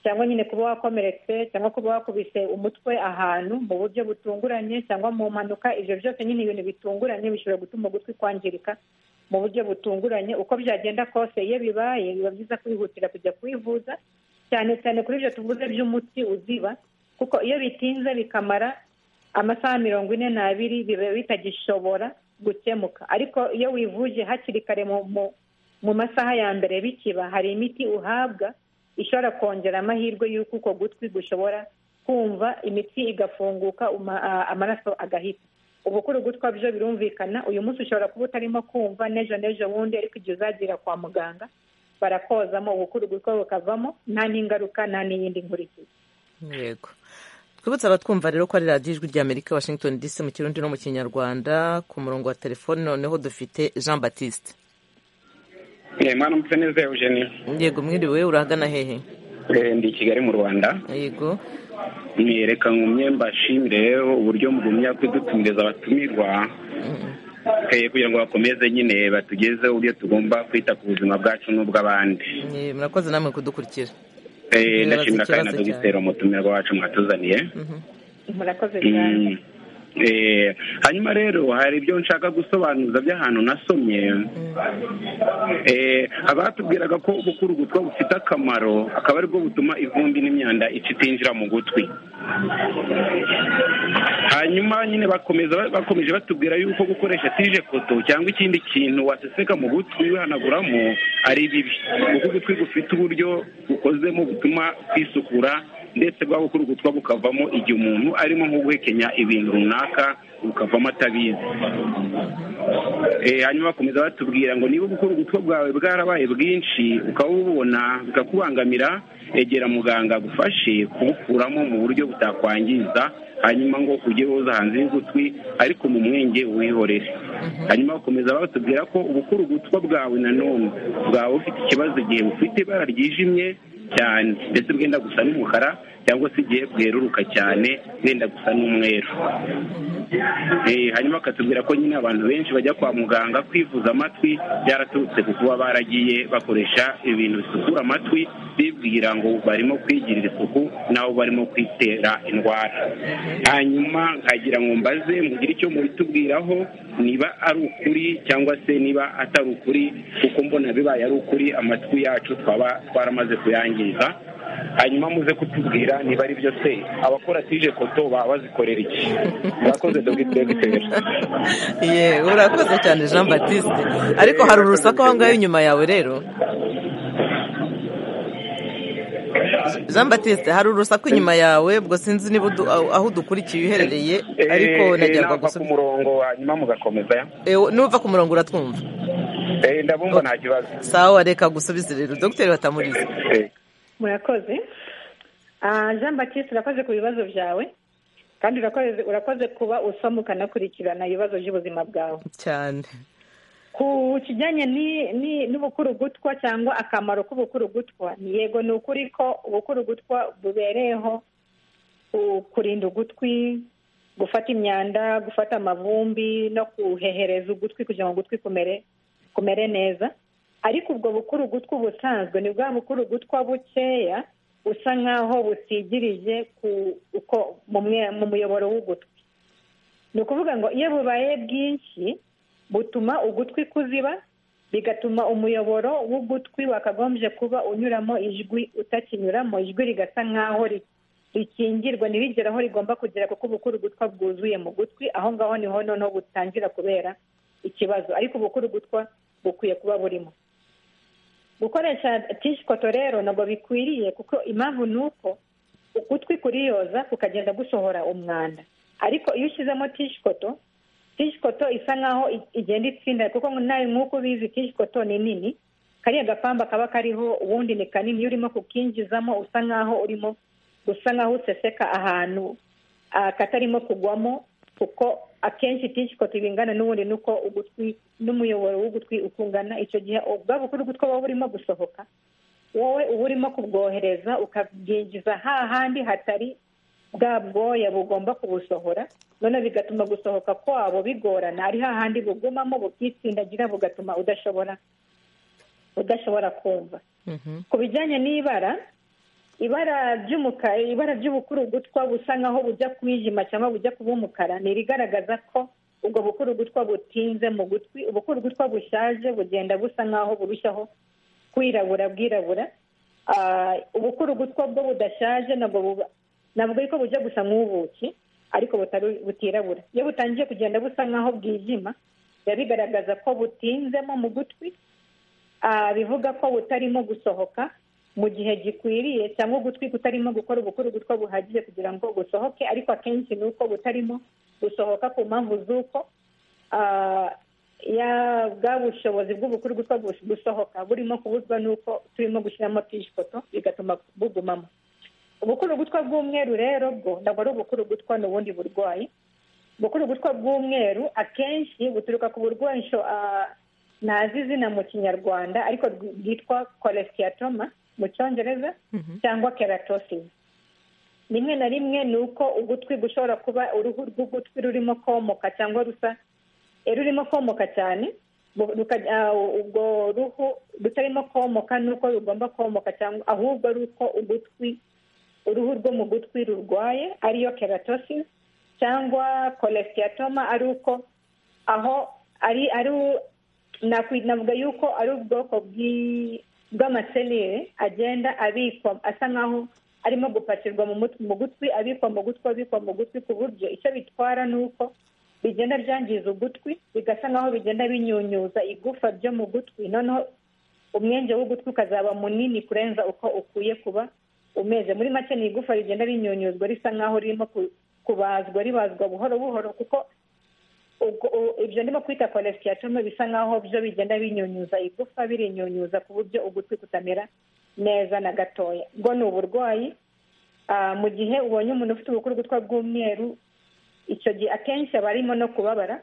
cyangwa nyine kuba wakomeretse cyangwa kuba wakubise umutwe ahantu mu buryo butunguranye cyangwa mu mpanuka ibyo byose nyine ibintu bitunguranye bishobora gutuma ugutwi kwangirika mu buryo butunguranye uko byagenda kose iyo bibaye biba byiza kwihutira kujya kwivuza cyane cyane kuri ibyo tuvuze by'umuti uziba kuko iyo bitinze bikamara amasaha mirongo ine n'abiri biba bitagishobora gukemuka ariko iyo wivuje hakiri kare mu masaha ya mbere bikiba hari imiti uhabwa ishobora kongera amahirwe y'uko uko gutwi gushobora kumva imitsi igafunguka amaraso agahita ubu kuri ugutwa byo birumvikana uyu munsi ushobora kuba utarimo kumva n'ejo n'ejo bundi ariko igihe uzagira kwa muganga barakozamo ubukuru ugutwa bukavamo nta n'ingaruka nta n'iyindi nkurikizi yego twibutse abatwumva rero ko ari radiyo ijwi ry'amerika washington dc mu kirundi no mu kinyarwanda ku murongo wa telefone noneho dufite jean batiste mwana mutse neza eugenie yego mwiriwe urahagana hehe ndi i kigali mu rwanda yego mwiyereka ngumye mbashimire rero uburyo mugumya kudutumiriza abatumirwa kugira ngo bakomeze nyine batugezeho uburyo tugomba kwita ku buzima bwacu n'ubw'abandi murakoze namwe kudukurikira ndashimira kandi na dogiteri umutumirwa wacu mwatuzaniye murakoze cyane hanyuma rero hari ibyo nshaka gusobanuza by'ahantu nasomye abatubwiraga ko gukura ugutwa bufite akamaro akaba aribwo butuma ivumbi n'imyanda itinjira mu gutwi hanyuma nyine bakomeza bakomeje batubwira yuko gukoresha tije koto cyangwa ikindi kintu waseseka mu gutwi wihanaguramo ari bibi kuko ugutwi gufite uburyo bukozemo butuma kwisukura ndetse bwa gukura ugutwa bukavamo igihe umuntu arimo nko guhekenya ibintu runaka bukavamo atabizi hanyuma bakomeza batubwira ngo niba gukora ubutwe bwawe bwarabaye bwinshi ukaba ububona bikakubangamira egera muganga agufashe kubukuramo mu buryo butakwangiza hanyuma ngo ujye woza hanze y'ugutwi ariko mu mwenge wihorere hanyuma bakomeza batubwira ko ubukuru ugutwa bwawe nanone bwaba bufite ikibazo igihe bufite ibara ryijimye cyane ndetse bwenda gusa n'umukara cyangwa se igihe bweruruka cyane bwenda gusa n'umweru hanyuma bakatubwira ko nyine abantu benshi bajya kwa muganga kwivuza amatwi byaraturutse ku kuba baragiye bakoresha ibintu bisukura amatwi bibwira ngo barimo kwigirira isuku n'abo barimo kwitera indwara hanyuma nkagira ngo mbaze mugire icyo mubitubwiraho niba ari ukuri cyangwa se niba atari ukuri kuko mbona bibaye ari ukuri amatwi yacu twaba twaramaze kuyangiza hanyuma muze kutubwira niba ari byo se abakora tije koto baba bazikorera iki murakoze dogiteri ye urakoze cyane jean batiste ariko hari urusaku aho ngaho inyuma yawe rero jean batiste hari urusaku inyuma yawe ubwo sinzi niba aho udukurikiye uherereye ariko nagerwa gusa ku murongo hanyuma mugakomeza nuva ku murongo uratwumva ndabumva nta kibazo sawa reka gusubize rero dogiteri batamurize murakoze jean batiste urakoze ku bibazo byawe kandi urakoze kuba usoma ukanakurikirana ibibazo by'ubuzima bwawe cyane ku kijyanye n'ubukurugutwa cyangwa akamaro k'ubukurugutwa yego ni ukuri ko ubukurugutwa bubereyeho kurinda ugutwi gufata imyanda gufata amavumbi no kuhehereza ugutwi kugira ngo ugutwi kumere neza ariko ubwo bukuru gutwa ubusanzwe ni bwa bukuru gutwa bukeya busa nk'aho busigirije mu muyoboro w'ugutwi ni ukuvuga ngo iyo bubaye bwinshi butuma ugutwi kuziba bigatuma umuyoboro w'ugutwi wakagombye kuba unyuramo ijwi utakinyuramo ijwi rigasa nk'aho rikingirwa ntirigere aho rigomba kugera kuko ubukuru gutwa bwuzuye mu gutwi aho ngaho niho noneho butangira kubera ikibazo ariko ubukuru gutwa bukwiye kuba burimo gukoresha tishikoto rero ntabwo bikwiriye kuko impamvu ni uko ugutwi kuriyoza kukagenda gusohora umwanda ariko iyo ushyizemo tishikoto tishikoto isa nkaho igenda itsinda kuko nawe nk'uko ubizi tishikoto ni nini kariya gapamba kaba kariho ubundi ni kanini iyo urimo kukinjizamo usa nkaho urimo usa nkaho useseka ahantu katarimo kugwamo kuko akenshi itinshi ko tubingana n'ubundi nuko ugutwi n'umuyoboro w'ugutwi ukungana icyo gihe ubwabo kuri ugutwi waba urimo gusohoka wowe uba urimo kubwohereza ukabwinjiza hahandi hatari bwa bwoya bugomba kubusohora none bigatuma gusohoka kwabo bigorana ari hahandi bugumamo bukitsindagira bugatuma udashobora udashobora kumva ku bijyanye n'ibara ibara ry'umukara ibara ry'ubukurugutwa busa nkaho bujya kwijima cyangwa bujya kuba umukara ni irigaragaza ko ubwo bukurugutwa butinze mu gutwi ubukurugutwa bushaje bugenda busa nkaho burushaho kwirabura bwirabura ubukurugutwa bwo budashaje nabwo ntabwo ariko bujya gusa nk'ubuki ariko butirabura iyo butangiye kugenda busa nkaho bwijima biba bigaragaza ko butinzemo mu gutwi bivuga ko butarimo gusohoka mu gihe gikwiriye cyangwa ugutwi kutarimo gukora ubukurugutwa buhagije kugira ngo gusohoke ariko akenshi ni uko butarimo gusohoka ku mpamvu z'uko bwa bushobozi bw'ubukurugutwa gusohoka burimo kubuzwa n'uko turimo gushyiramo tishikoto bigatuma bugumamo ubukurugutwa bw'umweru rero bwo ntabwo ari ubukurugutwa ni ubundi burwayi ubukurugutwa bw'umweru akenshi buturuka ku burwanisho ntazi izina mu kinyarwanda ariko bwitwa kolesitiyatoma mu cyongereza cyangwa keratosisi rimwe na rimwe ni uko ugutwi gushobora kuba uruhu rw'ugutwi rurimo komoka cyangwa rusa rurimo komoka cyane ubwo ruhu rutarimo komoka ni uko rugomba komoka cyangwa ahubwo ari uko ugutwi uruhu rwo mu gutwi rurwaye ariyo keratosisi cyangwa kolesitiyatoma ari uko aho ari ari navuga yuko ari ubwoko bw'amaselire agenda abikwa asa nkaho arimo gupakirwa mu gutwi abikwa mu gutwi abikwa mu gutwi ku buryo icyo bitwara ni uko bigenda byangiza ugutwi bigasa nkaho bigenda binyunyuza igufa ryo mu gutwi noneho umwenge w'ugutwi ukazaba munini kurenza uko ukwiye kuba umeze muri make ni igufa rigenda rinyunyuzwa risa nkaho ririmo kubazwa ribazwa buhoro buhoro kuko ibyo ndimo kwita kolesitiyatome bisa nkaho byo bigenda binyunyuza igufa birinyunyuza ku buryo ugutwi kutamera neza na gatoya ubwo ni uburwayi mu gihe ubonye umuntu ufite ubukurugutwa bw'umweru icyo gihe akenshi aba arimo no kubabara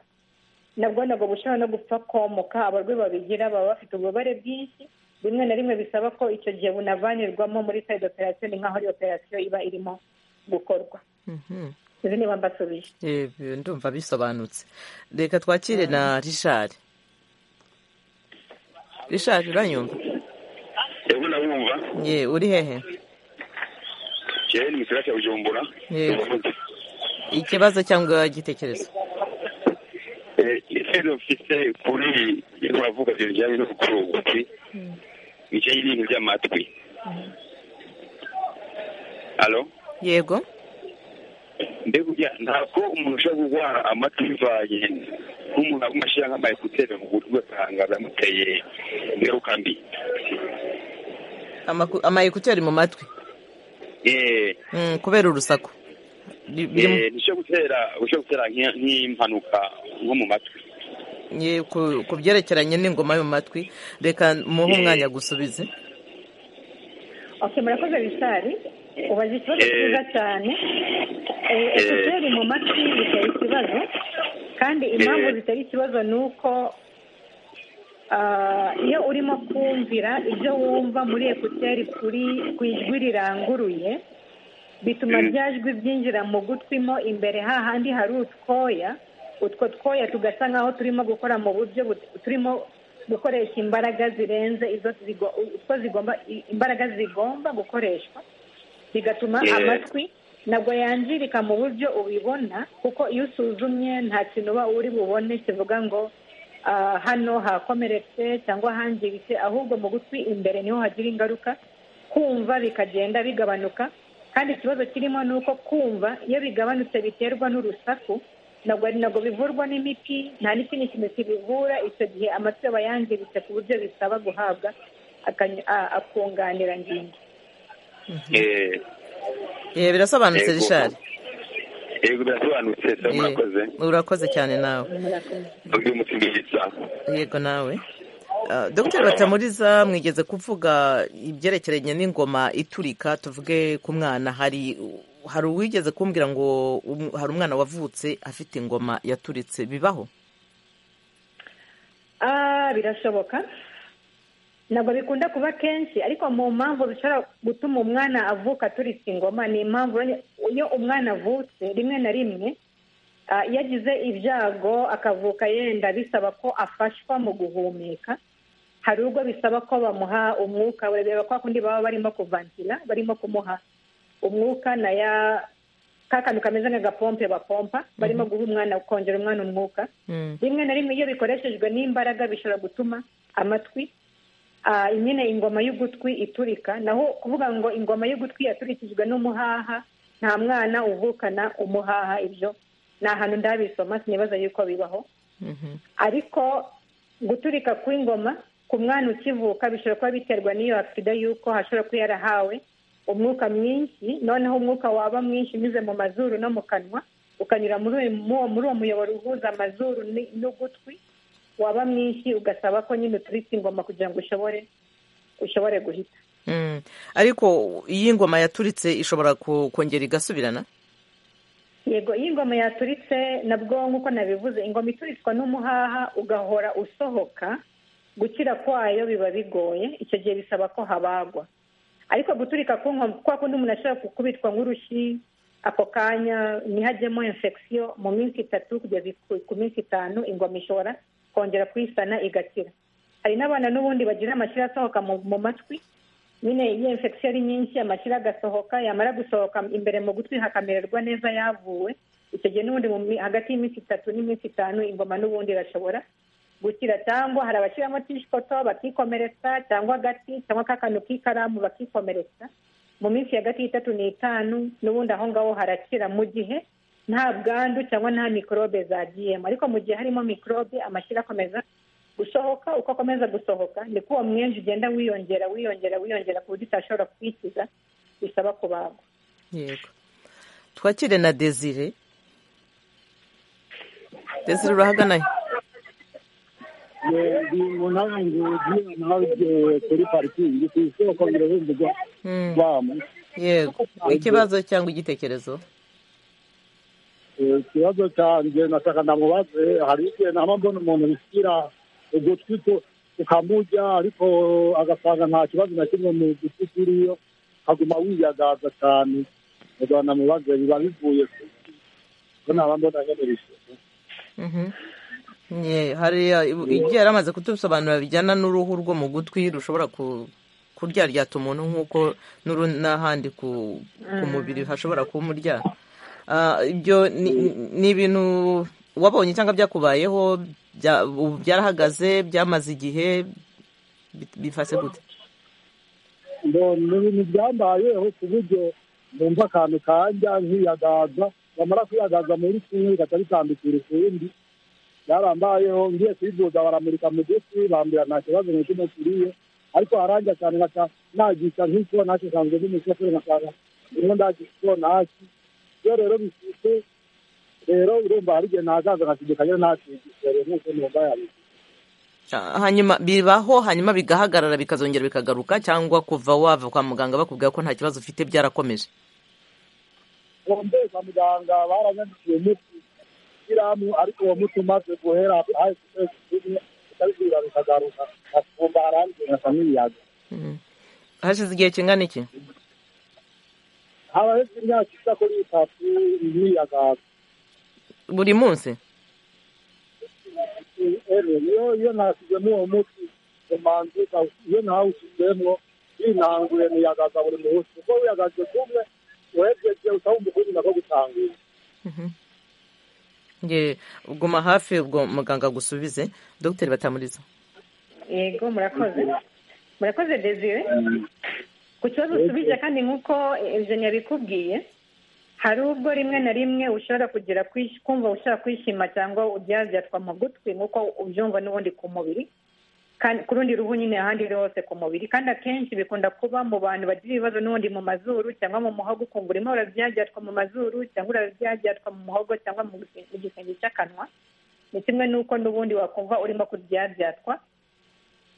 nabwo ntabwo bushobora no gupfa komoka abarwayi babigira baba bafite ububabare bwinshi rimwe na rimwe bisaba ko icyo gihe bunavanirwamo muri sayidi operasiyo ni nk'aho ari operasiyo iba irimo gukorwa izi niba mbasubije ndumva bisobanutse reka twakire na rishari rishari uranyumva yego ndabumva ye uri hehe yewe ni misirasi ya bujumbura ikibazo cyangwa igitekerezo ikibazo mfite kuri turavuga ibintu bijyanye no gukura ugutwi bijyanye n'ibintu by'amatwi alo yego mbega ntabwo umuntu ushobora kurwara amatwi bivanye nk'umuntu aguma ashyira nk'amayekuteri mu gutwi ugasanga biramuteye ingaruka mbi amayekuteri mu matwi kubera urusaku nicyo gutera ushobora gutera nk'impanuka nko mu matwi ku byerekeranye n'ingoma yo mu matwi reka muhe umwanya gusubize murakoze bisari ubaza ikibazo cyiza cyane ekuteri mu matwi bitera ikibazo kandi impamvu zitera ikibazo ni uko iyo urimo kumvira ibyo wumva muri ekuteri kuri ku ijwi riranguruye bituma rya jwi byinjira mu gutwi mo imbere hahandi hari utwoya utwo twoya tugasa nkaho turimo gukora mu buryo turimo gukoresha imbaraga zirenze izo utwo zigomba imbaraga zigomba gukoreshwa bigatuma amatwi ntabwo yangirika mu buryo ubibona kuko iyo usuzumye nta kintu uba uri bubone kivuga ngo hano hakomeretse cyangwa hangiritse ahubwo mu gutwi imbere niho hagira ingaruka kumva bikagenda bigabanuka kandi ikibazo kirimo ni uko kumva iyo bigabanutse biterwa n'urusaku ntabwo bivurwa n'imiti nta n'ikindi kintu kibivura icyo gihe amatwi aba yangiritse ku buryo bisaba guhabwa akunganira ngingo birasobanutse rishari yego birasobanutse murakoze urakoze cyane nawe yego nawe dr batamuriza mwigeze kuvuga ibyerekeranye n'ingoma iturika tuvuge ku mwana hari hari uwigeze kumbwira ngo um- hari umwana wavutse afite ingoma yaturitse bibaho Ah, birashoboka ntabwo bikunda kuba kenshi ariko mu mpamvu zishobora gutuma umwana avuka aturitse ingoma ni impamvu iyo umwana avutse rimwe na rimwe ah, iyo agize ibyago akavuka yenda bisaba ko afashwa mu guhumeka hari ubwo bisaba ko bamuha umwuka urabeba kwa kundi baba barimo kuvantira barimo kumuha umwuka na ya ka kantu kameze nk'agapompe bapompa barimo guha umwana kongera umwana umwuka rimwe na rimwe iyo bikoreshejwe n'imbaraga bishobora gutuma amatwi ah, nyine ingoma y'ugutwi iturika naho kuvuga ngo ingoma y'ugutwi yaturikijwe n'umuhaha nta mwana uvukana umuhaha ibyo ni ahantu ndabisoma sinibaza yuko bibaho ariko guturika kw'ingoma ku mwana ukivuka bishobora kuba biterwa n'iyo agisida y'uko hashobora kuba yarahawe umwuka mwinshi noneho umwuka waba mwinshi unyuze mu mazuru no mu kanwa ukanyura muri uyu- mu uwo- muri uwo muyoboro uhuza amazuru ni- n'ugutwi waba mwinshi ugasaba ko nyine uturitse ingoma kugira ngo ushobore ushobore guhita Mm. ariko iyi ngoma yaturitse ishobora ku- kongera igasubirana yego iyo ingoma yaturitse nabwo nk'uko nabivuze ingoma ituritswa n'umuhaha ugahora usohoka gukira kwayo biba bigoye icyo gihe bisaba ko habagwa ariko guturika ku ngoma kwa kundi umuntu ashobora gukubitwa nk'urushi ako kanya ntihajyemo infection mu minsi itatu kugeza ku- ku minsi itanu ingoma ishobora kongera kuyisana igakira hari n'abana n'ubundi bagira amashyira asohoka mu mu matwi nyine iyo infection ari nyinshi amashyira agasohoka yamara gusohoka imbere mu gutwi hakamererwa neza yavuwe icyo gihe n'ubundi mu mi- hagati y'iminsi itatu n'iminsi itanu ingoma n'ubundi irashobora gukira cyangwa hari abashyiramo tishikoto bakikomeretsa cyangwa agati cyangwa kakantu k'ikaramu bakikomeretsa mu minsi hagati y'itatu n'itanu n'ubundi aho ngaho harakira mu gihe nta bwandu cyangwa nta mikorobe zagiyemo ariko mu gihe harimo mikorobe amashyira akomeza gusohoka uko akomeza gusohoka niko uwo mwinshi ugenda wiyongera wiyongera wiyongera ku buryo utashobora kwikiza bisaba kubagwa yego twakire na desire desire urahaganaye ndi mu ntange ugiye nawe ugiye kuri parikingi ku isoko birahemberwa Mm. bamu yego ikibazo cyangwa igitekerezo ikibazo cyanjye nataka ndamubaze hari igihe naba mbona umuntu bishyira ugutwi ku- ukamurya ariko agasanga nta kibazo na kimwe mu gutwi kiriyo akaguma wiyagaza cyane ugasanga ndamubaze biba bivuye ku ki? ko naba mbona nyine bishyira Mhm. Ye, hariya ibu- igihe yari amaze kutubisobanura bijyana n'uruhu rwo mu gutwi rushobora ku- kuryaryata umuntu nk'uko n'uru- n'ahandi ku ku mubiri hashobora kumurya Ah, ibyo ni ni ibintu wabonye cyangwa byakubayeho bya- ubu byarahagaze byamaze igihe bi- bifase gute ni ibintu byambayeho ku buryo numva akantu kajya nkiyagaza bamara kuyagaza muri kimwe bigahita bitambikira ukundi byarambayeho ngiye kuyivuza baramurika mu gutwi bambwira nta kibazo na kimwe kiriye ariko haranja cyane nkaca nagisha nk'isonasi nsanzwe n'umushoferi nkasanga urimo ndagisha isonasi iyo rero bifite rero urumva hari igihe ntazaza nkategeka rero ntakigisha rero nk'uko numva yabizi Ah, hanyuma bibaho hanyuma bigahagarara bikazongera bikagaruka cyangwa kuva wava kwa muganga bakubwira ko nta kibazo ufite byarakomeje bombe kwa muganga baranyandikiye umuti shyiramu ariko uwo muti umaze guhera hasi kwezi kumwe utabibwira bikagaruka akumva harangiye nkasa n'iyaga Mhm. hashize igihe kingana iki haba hepfo imyaka isa kuri itatu n'iyaga buri munsi ero iyo iyo nashyizemo uwo muti umanzi iyo ntawushyizemo yinanguye niyagaza buri munsi kuko wiyagaze kumwe uhejeje utawumva ukundi nako gutangira nge guma hafi ubwo muganga agusubize dogiteri batamuriza yego murakoze murakoze desire ku kibazo usubije kandi nk'uko eugene yabikubwiye hari ubwo rimwe na rimwe ushobora kugira kwish- kumva ushobora kwishima cyangwa ubyaryatwa mu gutwi nk'uko ubyumva n'ubundi ku mubiri kandi ku rundi ruhu nyine ahandi hose ku mubiri kandi akenshi bikunda kuba mu bantu bagira ibibazo n'ubundi mu mazuru cyangwa mu muhogo ukumva urimo urabyaryatwa mu mazuru cyangwa urabyaryatwa mu muhogo cyangwa mu gise- mu gisenge cy'akanwa ni kimwe n'uko n'ubundi wakumva urimo kuryaryatwa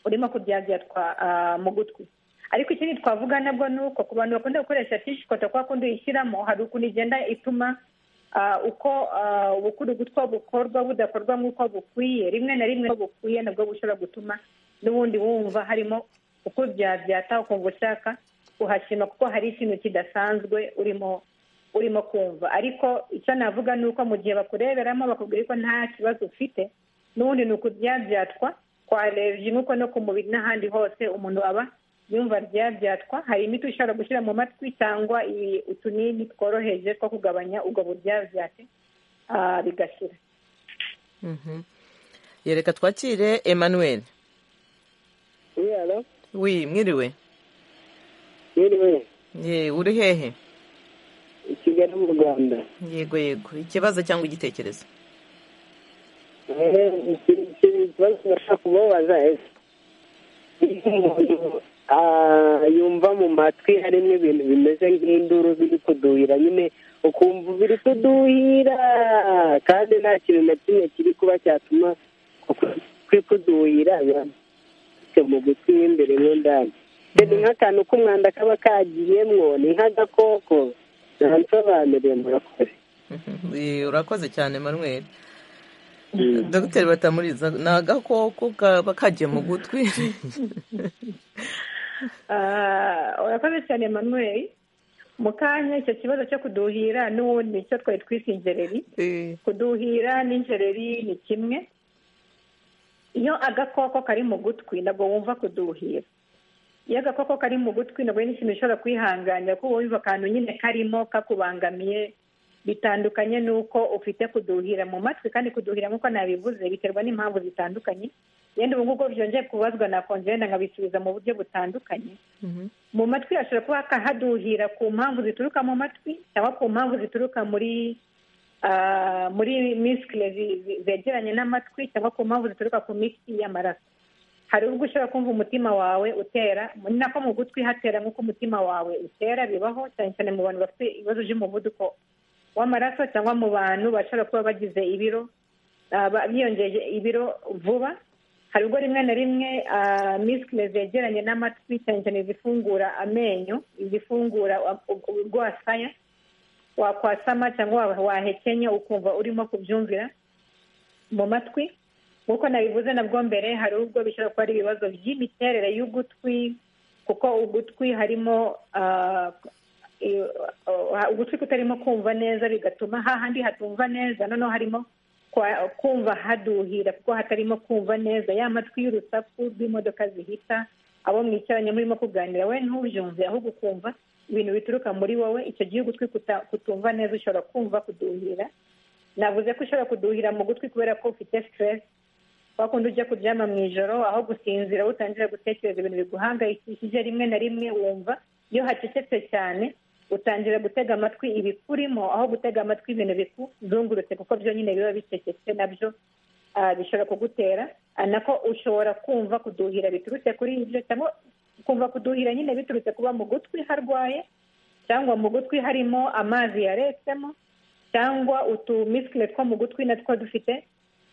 urimo kuryaryatwa ah, mu gutwi ariko ikindi twavuga nabwo ni uko ku bantu bakunda gukoresha tishikota kwa kundi uyishyiramo hari ukuntu igenda ituma ah, uko ah, ubukurugu two bukorwa budakorwa nk'uko bukwiye rimwe na rimwe uko bukwiye nabwo bushobora gutuma n'ubundi wumva harimo uko byabyata ukumva ushaka kuhashima kuko hari ikintu kidasanzwe urimo urimo kumva ariko icyo navuga ni uko mu gihe bakureberamo bakubwira ko nta kibazo ufite n'ubundi ni ukubyabyatwa twarebye nuko no ku mubiri n'ahandi hose umuntu aba yumva ryabyatswa hari imiti ushobora gushyira mu matwi cyangwa i- utunini tworoheje two kugabanya ubwo buryabyate ah, bigashira Mhm. Ye, reka twakire emmanuel Yalo, wi mwiriwe yiriwe, ye uri hehe i Kigali mu Rwanda. yego yego ikibazo cyangwa igitekerezo Eh, iki- iki- ikibazo nashaka kubabaza ese iyo umuntu ah, yumva mu matwi harimo ibintu bimeze nk'induru biri kuduhira nyine ukumva biri kuduhira kandi nta kintu na kimwe kiri kuba cyatuma uku- kuri kuduhira biramutse mu gutwi mo imbere mo ndani Mbese ni nk'akantu k'umwanda kaba kagiyemwo ni nk'agakoko ntabisobanuriye murakoze Ye, urakoze cyane emmanuel dogiteri batamuriza ni agakoko kaba kagiye mu gutwi Ah, urakoze cyane manuel mu kanya icyo kibazo cyo kuduhira n'ubundi icyo twari twise injereri kuduhira n'injereri ni kimwe iyo agakoko kari mu gutwi ntabwo wumva kuduhira iyo agakoko kari mu gutwi ntabwo ari n'ikintu ushobora kwihanganira kuko wumva akantu nyine karimo kakubangamiye bitandukanye n'uko ufite kuduhira mu matwi kandi kuduhira nk'uko nabivuze biterwa n'impamvu zitandukanye yenda ubu ngubu byongeye kubazwa nakongera wenda nkabisubiza mu buryo butandukanye mu matwi hashobora kuba haduhira ku mpamvu zituruka mu matwi cyangwa ku mpamvu zituruka muri ah, muri misikire zegeranye n'amatwi cyangwa ku mpamvu zituruka ku mitsi y'amaraso hari ubwo ushobora kumva umutima wawe utera ni nako mu gutwi hatera nk'uko umutima wawe utera bibaho cyane cyane mu bantu bafite ibibazo by'umuvuduko w'amaraso cyangwa mu bantu bashobora kuba bagize ibiro ah, ba- biyongeje ibiro vuba hari ubwo rimwe na rimwe ah, misikire zegeranye n'amatwi cyane cyane izifungura amenyo izifungura u- u- urwasaya wakwasama cyangwa wa- wahekenye ukumva urimo kubyumvira mu matwi nk'uko nabivuze nabwo mbere hari ubwo bishobora kuba ari ibibazo by'imiterere y'ugutwi kuko ugutwi harimo ah, i- ah, ugutwi kutarimo kumva neza bigatuma hahandi hatumva neza noneho harimo kwa- kumva haduhira kuko hatarimo kumva neza ya matwi y'urusaku rw'imodoka zihita abo mwicaranye murimo kuganira we ntubyumve ahubwo ukumva ibintu bituruka muri wowe icyo gihe ugutwi kuta- kutumva neza ushobora kumva kuduhira navuze ko ushobora kuduhira mu gutwi kubera ko ufite siteresi wa kundi ujya kuryama mu ijoro aho gusinzira utangira gutekereza ibintu biguhangayikishije rimwe na rimwe wumva iyo hacecetse cyane utangira gutega amatwi ibikurimo aho gutega amatwi ibintu bikuzungurutse kuko byo nyine biba bicecetse nabyo ah, bishobora kugutera ah, nako ushobora kumva kuduhira biturutse kuri ibyo cyangwa kumva kuduhira nyine biturutse kuba mu gutwi harwaye cyangwa mu gutwi harimo amazi yaretsemo cyangwa utumisikire two mu gutwi natwo dufite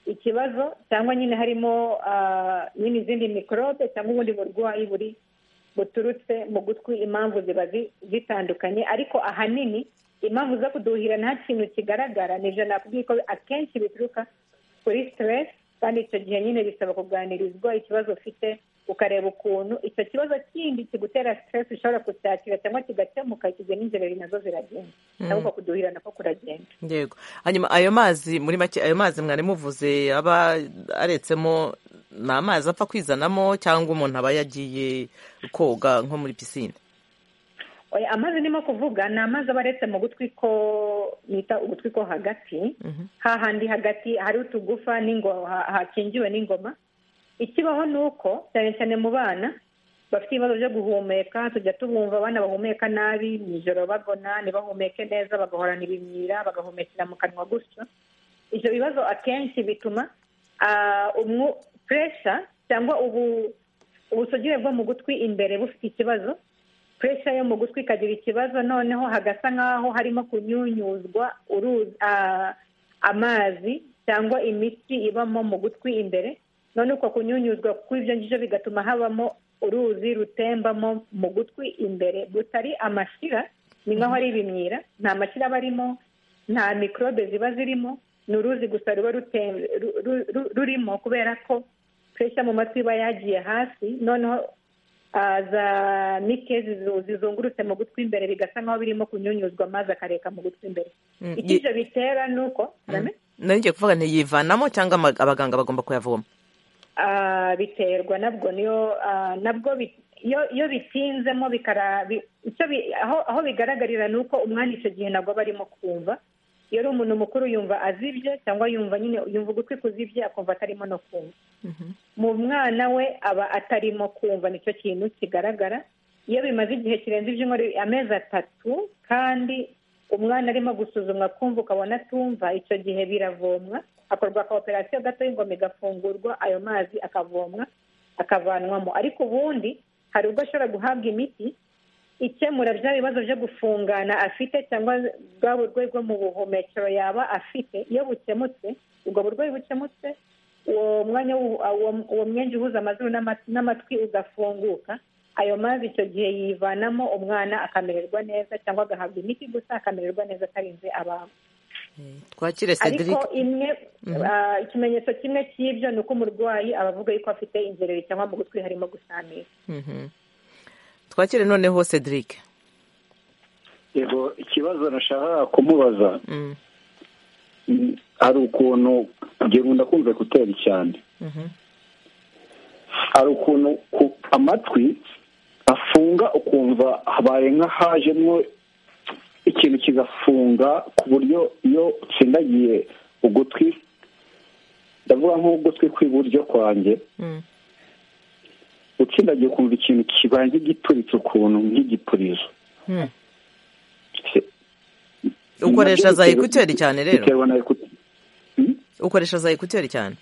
ikibazo cyangwa nyine harimo ah, nyine izindi mikorobe cyangwa ubundi burwayi buri buturutse mu gutwi impamvu ziba zi- zitandukanye ariko ahanini impamvu zo kuduhira nta kintu kigaragara nibyo nakubwiye ko akenshi bituruka kuri siteresi kandi icyo gihe nyine bisaba kuganirizwa ikibazo ufite ukareba ukuntu icyo kibazo kindi kigutera siteresi ushobora kucyakira cyangwa kigakemuka icyo gihe n'inzereri nazo ziragenda Mm. cyangwa uko kuduhira nako kuragenda yego hanyuma ayo mazi muri make ayo mazi mwari muvuze aba aretsemo ni amazi apfa kwizanamo cyangwa umuntu aba yagiye koga nko muri pisine Oya, amazi ndimo kuvuga ni amazi aba aretse mu gutwi ko bita ugutwi ko hagati hahandi hagati hari utugufa n'ingo- ha- hakingiwe n'ingoma ikibaho ni uko cyane cyane mu bana bafite ibibazo byo guhumeka tujya tubumva abana bahumeka nabi mu ijoro bagona ntibahumeke neza bagahorana ibimyira bagahumekera mu kanwa gutyo ibyo bibazo akenshi bituma ah, umwu- puresha cyangwa ubu ubusugire bwo mu gutwi imbere bufite ikibazo puresha yo mu gutwi ikagira ikibazo noneho hagasa nk'aho harimo kunyunyuzwa uruzi ah, amazi cyangwa imitsi ibamo mu gutwi imbere none uko kunyunyuzwa kw'ibyo ngibyo bigatuma habamo uruzi rutembamo mu gutwi imbere rutari amashira ni nkaho ari ibimyira nta mashira aba arimo nta mikorobe ziba zirimo ni uruzi gusa ruba rurimo kubera ko puresha mu matwi iba yagiye hasi noneho za mike zizungurutse mu gutwi imbere bigasa nkaho birimo kunyunyuzwa amazi akareka mu gutwi imbere icyo ibyo bitera ni uko ngiye kuvuga ntiyivanamo cyangwa abaganga bagomba kuyavoma biterwa nabwo niyo nabwo iyo bitinzemo aho bigaragarira ni uko umwanya icyo gihe nabwo aba arimo kumva iyo ari umuntu mukuru yumva azibye cyangwa yumva nyine yumva ugutwi kuzibye akumva atarimo no kumva mu mwana we aba atarimo kumva nicyo kintu kigaragara iyo bimaze igihe kirenze ibyumweru amezi atatu kandi umwana arimo gusuzumwa kumva ukabona atumva icyo gihe biravomwa hakorwa ka operasiyo gato y'ingoma igafungurwa ayo mazi akavomwa akavanwamo ariko ubundi hari ubwo ashobora guhabwa imiti ikemura bya bibazo byo gufungana afite cyangwa bwa burwayi bwo mu buhumekero yaba afite iyo bukemutse ubwo burwayi bukemutse uwo mwanya uwo mwenge uhuza amazuru n'amatwi ugafunguka ayo mazi icyo gihe yivanamo umwana akamererwa neza cyangwa agahabwa imiti gusa akamererwa neza atarinze abantu twakire cedric ariko imwe ikimenyetso kimwe cy'ibyo ni uko umurwayi aba avuga yuko afite inzererezi cyangwa mu gutwi harimo gusamira twakire noneho cedric yego ikibazo nashaka kumubaza hari ukuntu gerunda kumve gutera cyane hari ukuntu amatwi afunga ukumva habaye nk'ahajemo ikintu kigafunga ku buryo iyo utsindagiye ugutwi ndavuga nk'ugutwi kw'iburyo kwanjye utsindagiye ukumva ikintu kibaye nk'igituritse ukuntu nk'igipurizo ukoresha za ekuteri cyane rero ukoresha za ekuteri cyane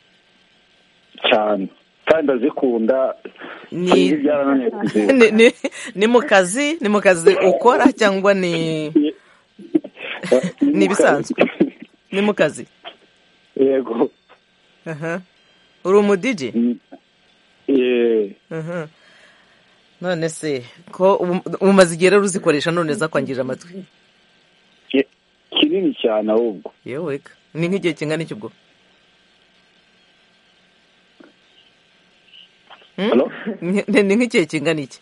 cyane kandi azikunda ni mu kazi ni mu kazi ukora cyangwa ni ni ibisanzwe ni mu kazi yego uri umudigi none se ko umaze igihe rero uzikoresha none zakwangije amatwi kinini cyane ahubwo yewe ni nk'igihe kingana iki ubwo ni nk'igihe kingana iki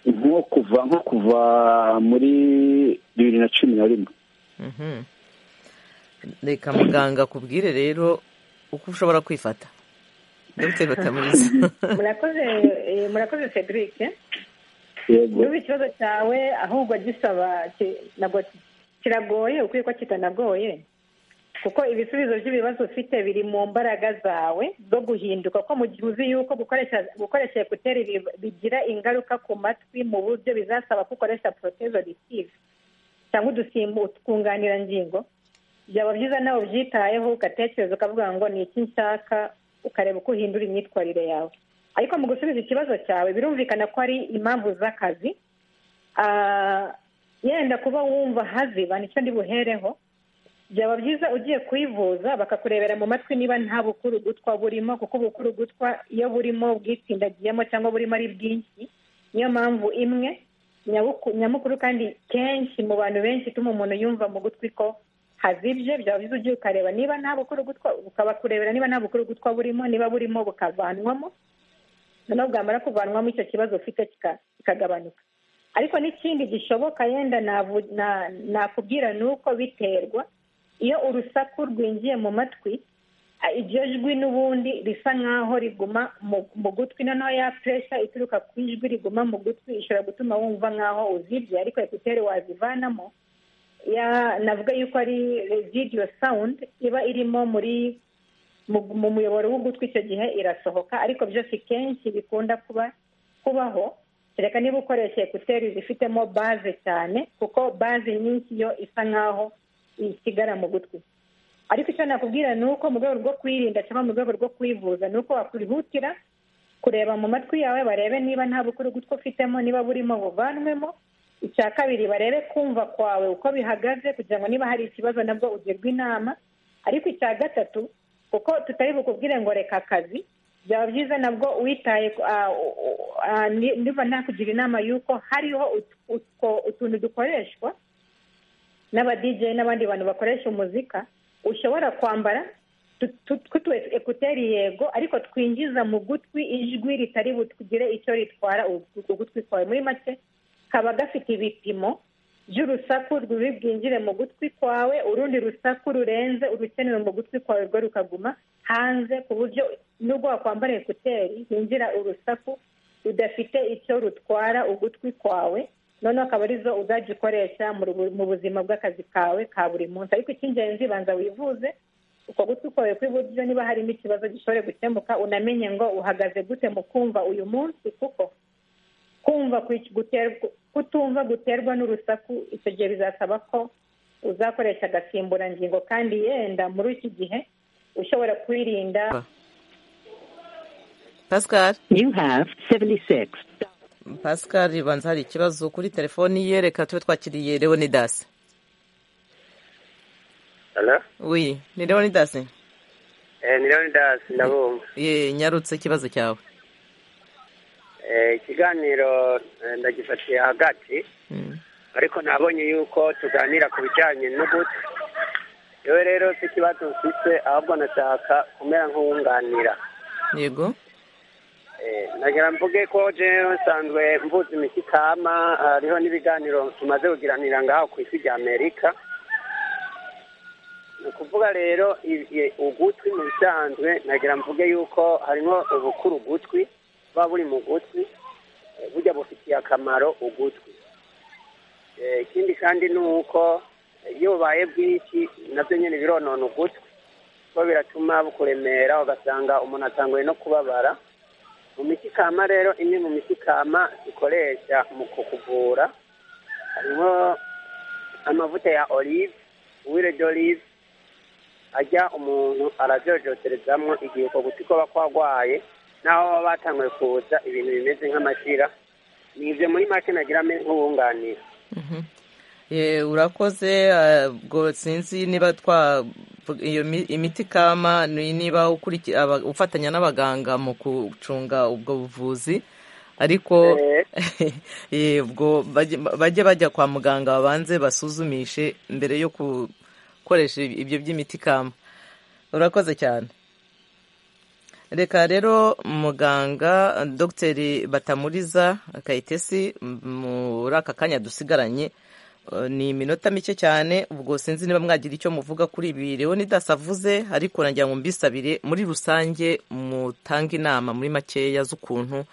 nko kuva nko kuva muri bibiri na cumi na rimwe reka muganga akubwire rero uko ushobora kwifata dogiteri batamuriza murakoze murakoze cedric yego ikibazo cyawe ahubwo gisaba kiragoye ukwiye ko kitanagoye kuko ibisubizo by'ibibazo ufite biri mu mbaraga zawe zo guhinduka ko mu gihe uzi yuko gukoresha ekuteri bigira ingaruka ku matwi mu buryo bizasaba ko ukoresha porotezo risive cyangwa udusimbu twunganirangingo byaba byiza nawe ubyitayeho ugatekereza ukavuga ngo ni iki nshaka ukareba uko uhindura imyitwarire yawe ariko mu gusubiza ikibazo cyawe birumvikana ko ari impamvu z'akazi yenda kuba wumva haziba nicyo ndi buhereho byaba byiza ugiye kwivuza bakakurebera mu matwi niba nta bukuru gutwa burimo kuko ubukuru gutwa iyo burimo bwitsindagiyemo cyangwa burimo ari bwinshi niyo mpamvu imwe nyamukuru kandi kenshi mu bantu benshi ituma umuntu yumva mu gutwi ko hazibye byaba byiza ugiye ukareba niba nta bukuru gutwa ukabakurebera niba nta bukuru gutwa burimo niba burimo bukavanwamo noneho bwamara kuvanwamo icyo kibazo ufite kikagabanuka ariko n'ikindi gishoboka yenda nakubwira ni uko biterwa iyo urusaku rwinjiye mu matwi iryo jwi n'ubundi risa nk'aho riguma mu gutwi noneho ya puresha ituruka ku ijwi riguma mu gutwi ishobora gutuma wumva nk'aho uzibye ariko ekuteri wazivanamo navuga yuko ari residiyo sawundi iba irimo muri mu muyoboro w'ugutwi icyo gihe irasohoka ariko byose kenshi bikunda kuba kubaho kereka niba ukoresha ekuteri zifitemo baze cyane kuko baze nyinshi yo isa nk'aho isigara mu gutwi ariko icyo nakubwira ni uko mu rwego rwo kwirinda cyangwa mu rwego rwo kwivuza ni uko wakwihutira kureba mu matwi yawe barebe niba nta bukuru gutwi ufitemo niba burimo buvanwemo icya kabiri barebe kumva kwawe uko bihagaze kugira ngo niba hari ikibazo nabwo ugirwe inama ariko icya gatatu kuko tutari bukubwire ngo reka akazi byaba byiza nabwo witaye niba nakugira inama y'uko hariho utuntu dukoreshwa n'abadije n'abandi bantu bakoresha umuzika ushobora kwambara twitwe ekuteri yego ariko twinjiza mu gutwi ijwi ritari butugire icyo ritwara ugutwi kwawe muri make kaba gafite ibipimo by'urusaku ruri bwinjire mu gutwi kwawe urundi rusaku rurenze urukenewe mu gutwi kwawe rwo rukaguma hanze ku buryo nubwo wakwambara ekuteri hinjira urusaku rudafite icyo rutwara ugutwi kwawe noneho akaba arizo uzajya ukoresha mu buzima bw'akazi kawe ka buri munsi ariko icy'ingenzi banza wivuze uko gutwi kwawe kw'iburyo niba harimo ikibazo gishobora gukemuka unamenye ngo uhagaze gute mu kumva uyu munsi kuko kumva kutumva guterwa n'urusaku icyo gihe bizasaba ko uzakoresha agasimburangingo kandi yenda muri iki gihe ushobora kwirinda pascal you have 76 pascal ribanza hari ikibazo kuri telefoni ye reka tube twakiriye leonidas oui ni leonidas ni leonidas ndabumva ye nyarutse ikibazo cyawe ikiganiro ndagifatiye hagati ariko nabonye yuko tuganira ku bijyanye n'uguti yewe rero si ikibazo mfite ahubwo nashaka kumera nk'uwunganira yego nagira mvuge ko jewe nsanzwe mvuze imishyikama hariho n'ibiganiro tumaze kugiranira ngaho ku isi rya amerika ni ukuvuga rero ugutwi mu bisanzwe nagira mvuge yuko harimo ubukuru ugutwi buba buri mu gutwi burya bufitiye akamaro ugutwi ikindi kandi ni uko iyo bubaye bwinshi nabyo nyine bironona ugutwi kuko biratuma bukuremera ugasanga umuntu atanguye no kubabara mu mitikama rero imwe mu mitikama dukoresha mu kukuvura harimo amavuta ya olive wire d'olive ajya umuntu arabyojoterezamo igihe uko gutwi kuba kwarwaye naho baba batanguye kuza ibintu bimeze nk'amashira ni ibyo muri make nagira nk'uwunganira urakoze sinzi niba twa iyo imiti kama niba ufatanya n'abaganga mu gucunga ubwo buvuzi ariko ubwo bajye bajya kwa muganga babanze basuzumishe mbere yo gukoresha ibyo by'imiti kama urakoze cyane reka rero muganga dogiteri batamuriza kayitesi muri aka kanya dusigaranye ni iminota mike cyane ubwo sinzi niba mwagira icyo muvuga kuri ibi leonidas avuze ariko nagira ngo mbisabire muri rusange mutange inama muri makeya z'ukuntu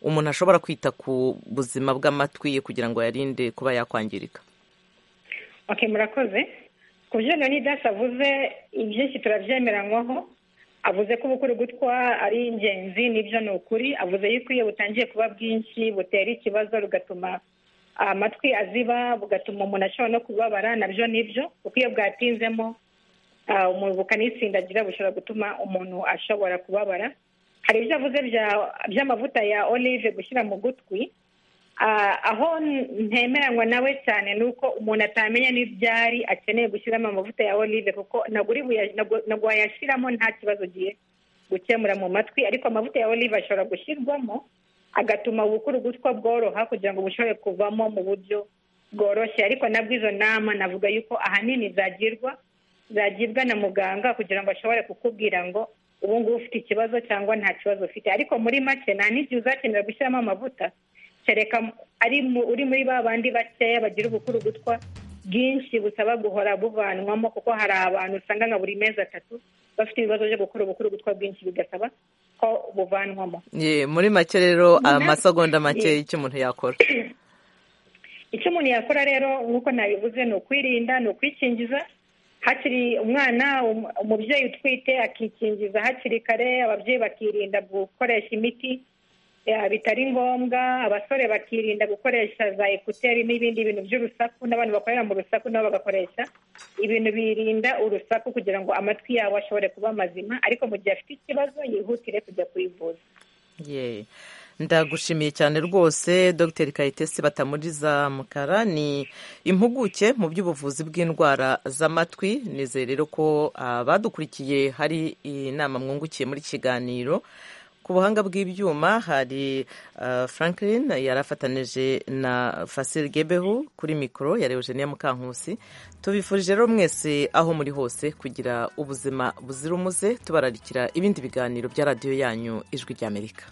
umuntu ashobora kwita ku buzima bw'amatwi ye kugira ngo yarinde kuba yakwangirika ok murakoze ku byo leonidas avuze ibyinshi turabyemeranywaho avuze ko ubukuru gutwa ari ingenzi n'ibyo ni ukuri avuze yuko iyo butangiye kuba bwinshi butera ikibazo rugatuma amatwi aziba bugatuma umuntu ashobora no kubabara nabyo nibyo kuko iyo bwatinzemo bukanitsindagira bushobora gutuma umuntu ashobora kubabara hari ibyo avuze by'amavuta ya olive gushyira mu gutwi aho ntemeranywa nawe cyane ni uko umuntu atamenya n'ibyari akeneye gushyiramo amavuta ya olive kuko ntabwo wayashyiramo nta kibazo ugiye gukemura mu matwi ariko amavuta ya olive ashobora gushyirwamo agatuma ubukuru gutwa bworoha kugira ngo bushobore kuvamo mu buryo bworoshye ariko nabwo izo nama navuga yuko ahanini zagirwa zagibwa na muganga kugira ngo ashobore kukubwira ngo ubu ngubu ufite ikibazo cyangwa nta kibazo ufite ariko muri make nta n'igihe uzakenera gushyiramo amavuta kereka uri muri ba bandi bakeya bagira ubukuru gutwa bwinshi busaba guhora buvanwamo kuko hari abantu usanga nka buri mezi atatu bafite ibibazo byo gukora ubukuru gutwa bwinshi bigasaba ko buvanwamo muri make rero amasegonda make icyo umuntu yakora icyo umuntu yakora rero nk'uko nabivuze ni ukwirinda ni ukwikingiza hakiri umwana umubyeyi utwite akikingiza hakiri kare ababyeyi bakirinda gukoresha imiti bitari ngombwa abasore bakirinda gukoresha za ekuteri n'ibindi bintu by'urusaku n'abantu bakorera mu rusaku nabo bagakoresha ibintu birinda urusaku kugira ngo amatwi yabo ashobore kuba mazima ariko mu gihe afite ikibazo yihutire kujya kwivuza ndagushimiye cyane rwose dogiteri kayitesi batamuriza mukara ni impuguke mu by'ubuvuzi bw'indwara z'amatwi nizere rero ko abadukurikiye hari inama mwungukiye muri kiganiro ku buhanga bw'ibyuma hari uh, franklin yari afatanije na fasil gebeho kuri mikoro ya eugenia mukankusi tubifurije rero mwese aho muri hose kugira ubuzima buzira umuze tubararikira ibindi biganiro bya radiyo yanyu ijwi ry'amerika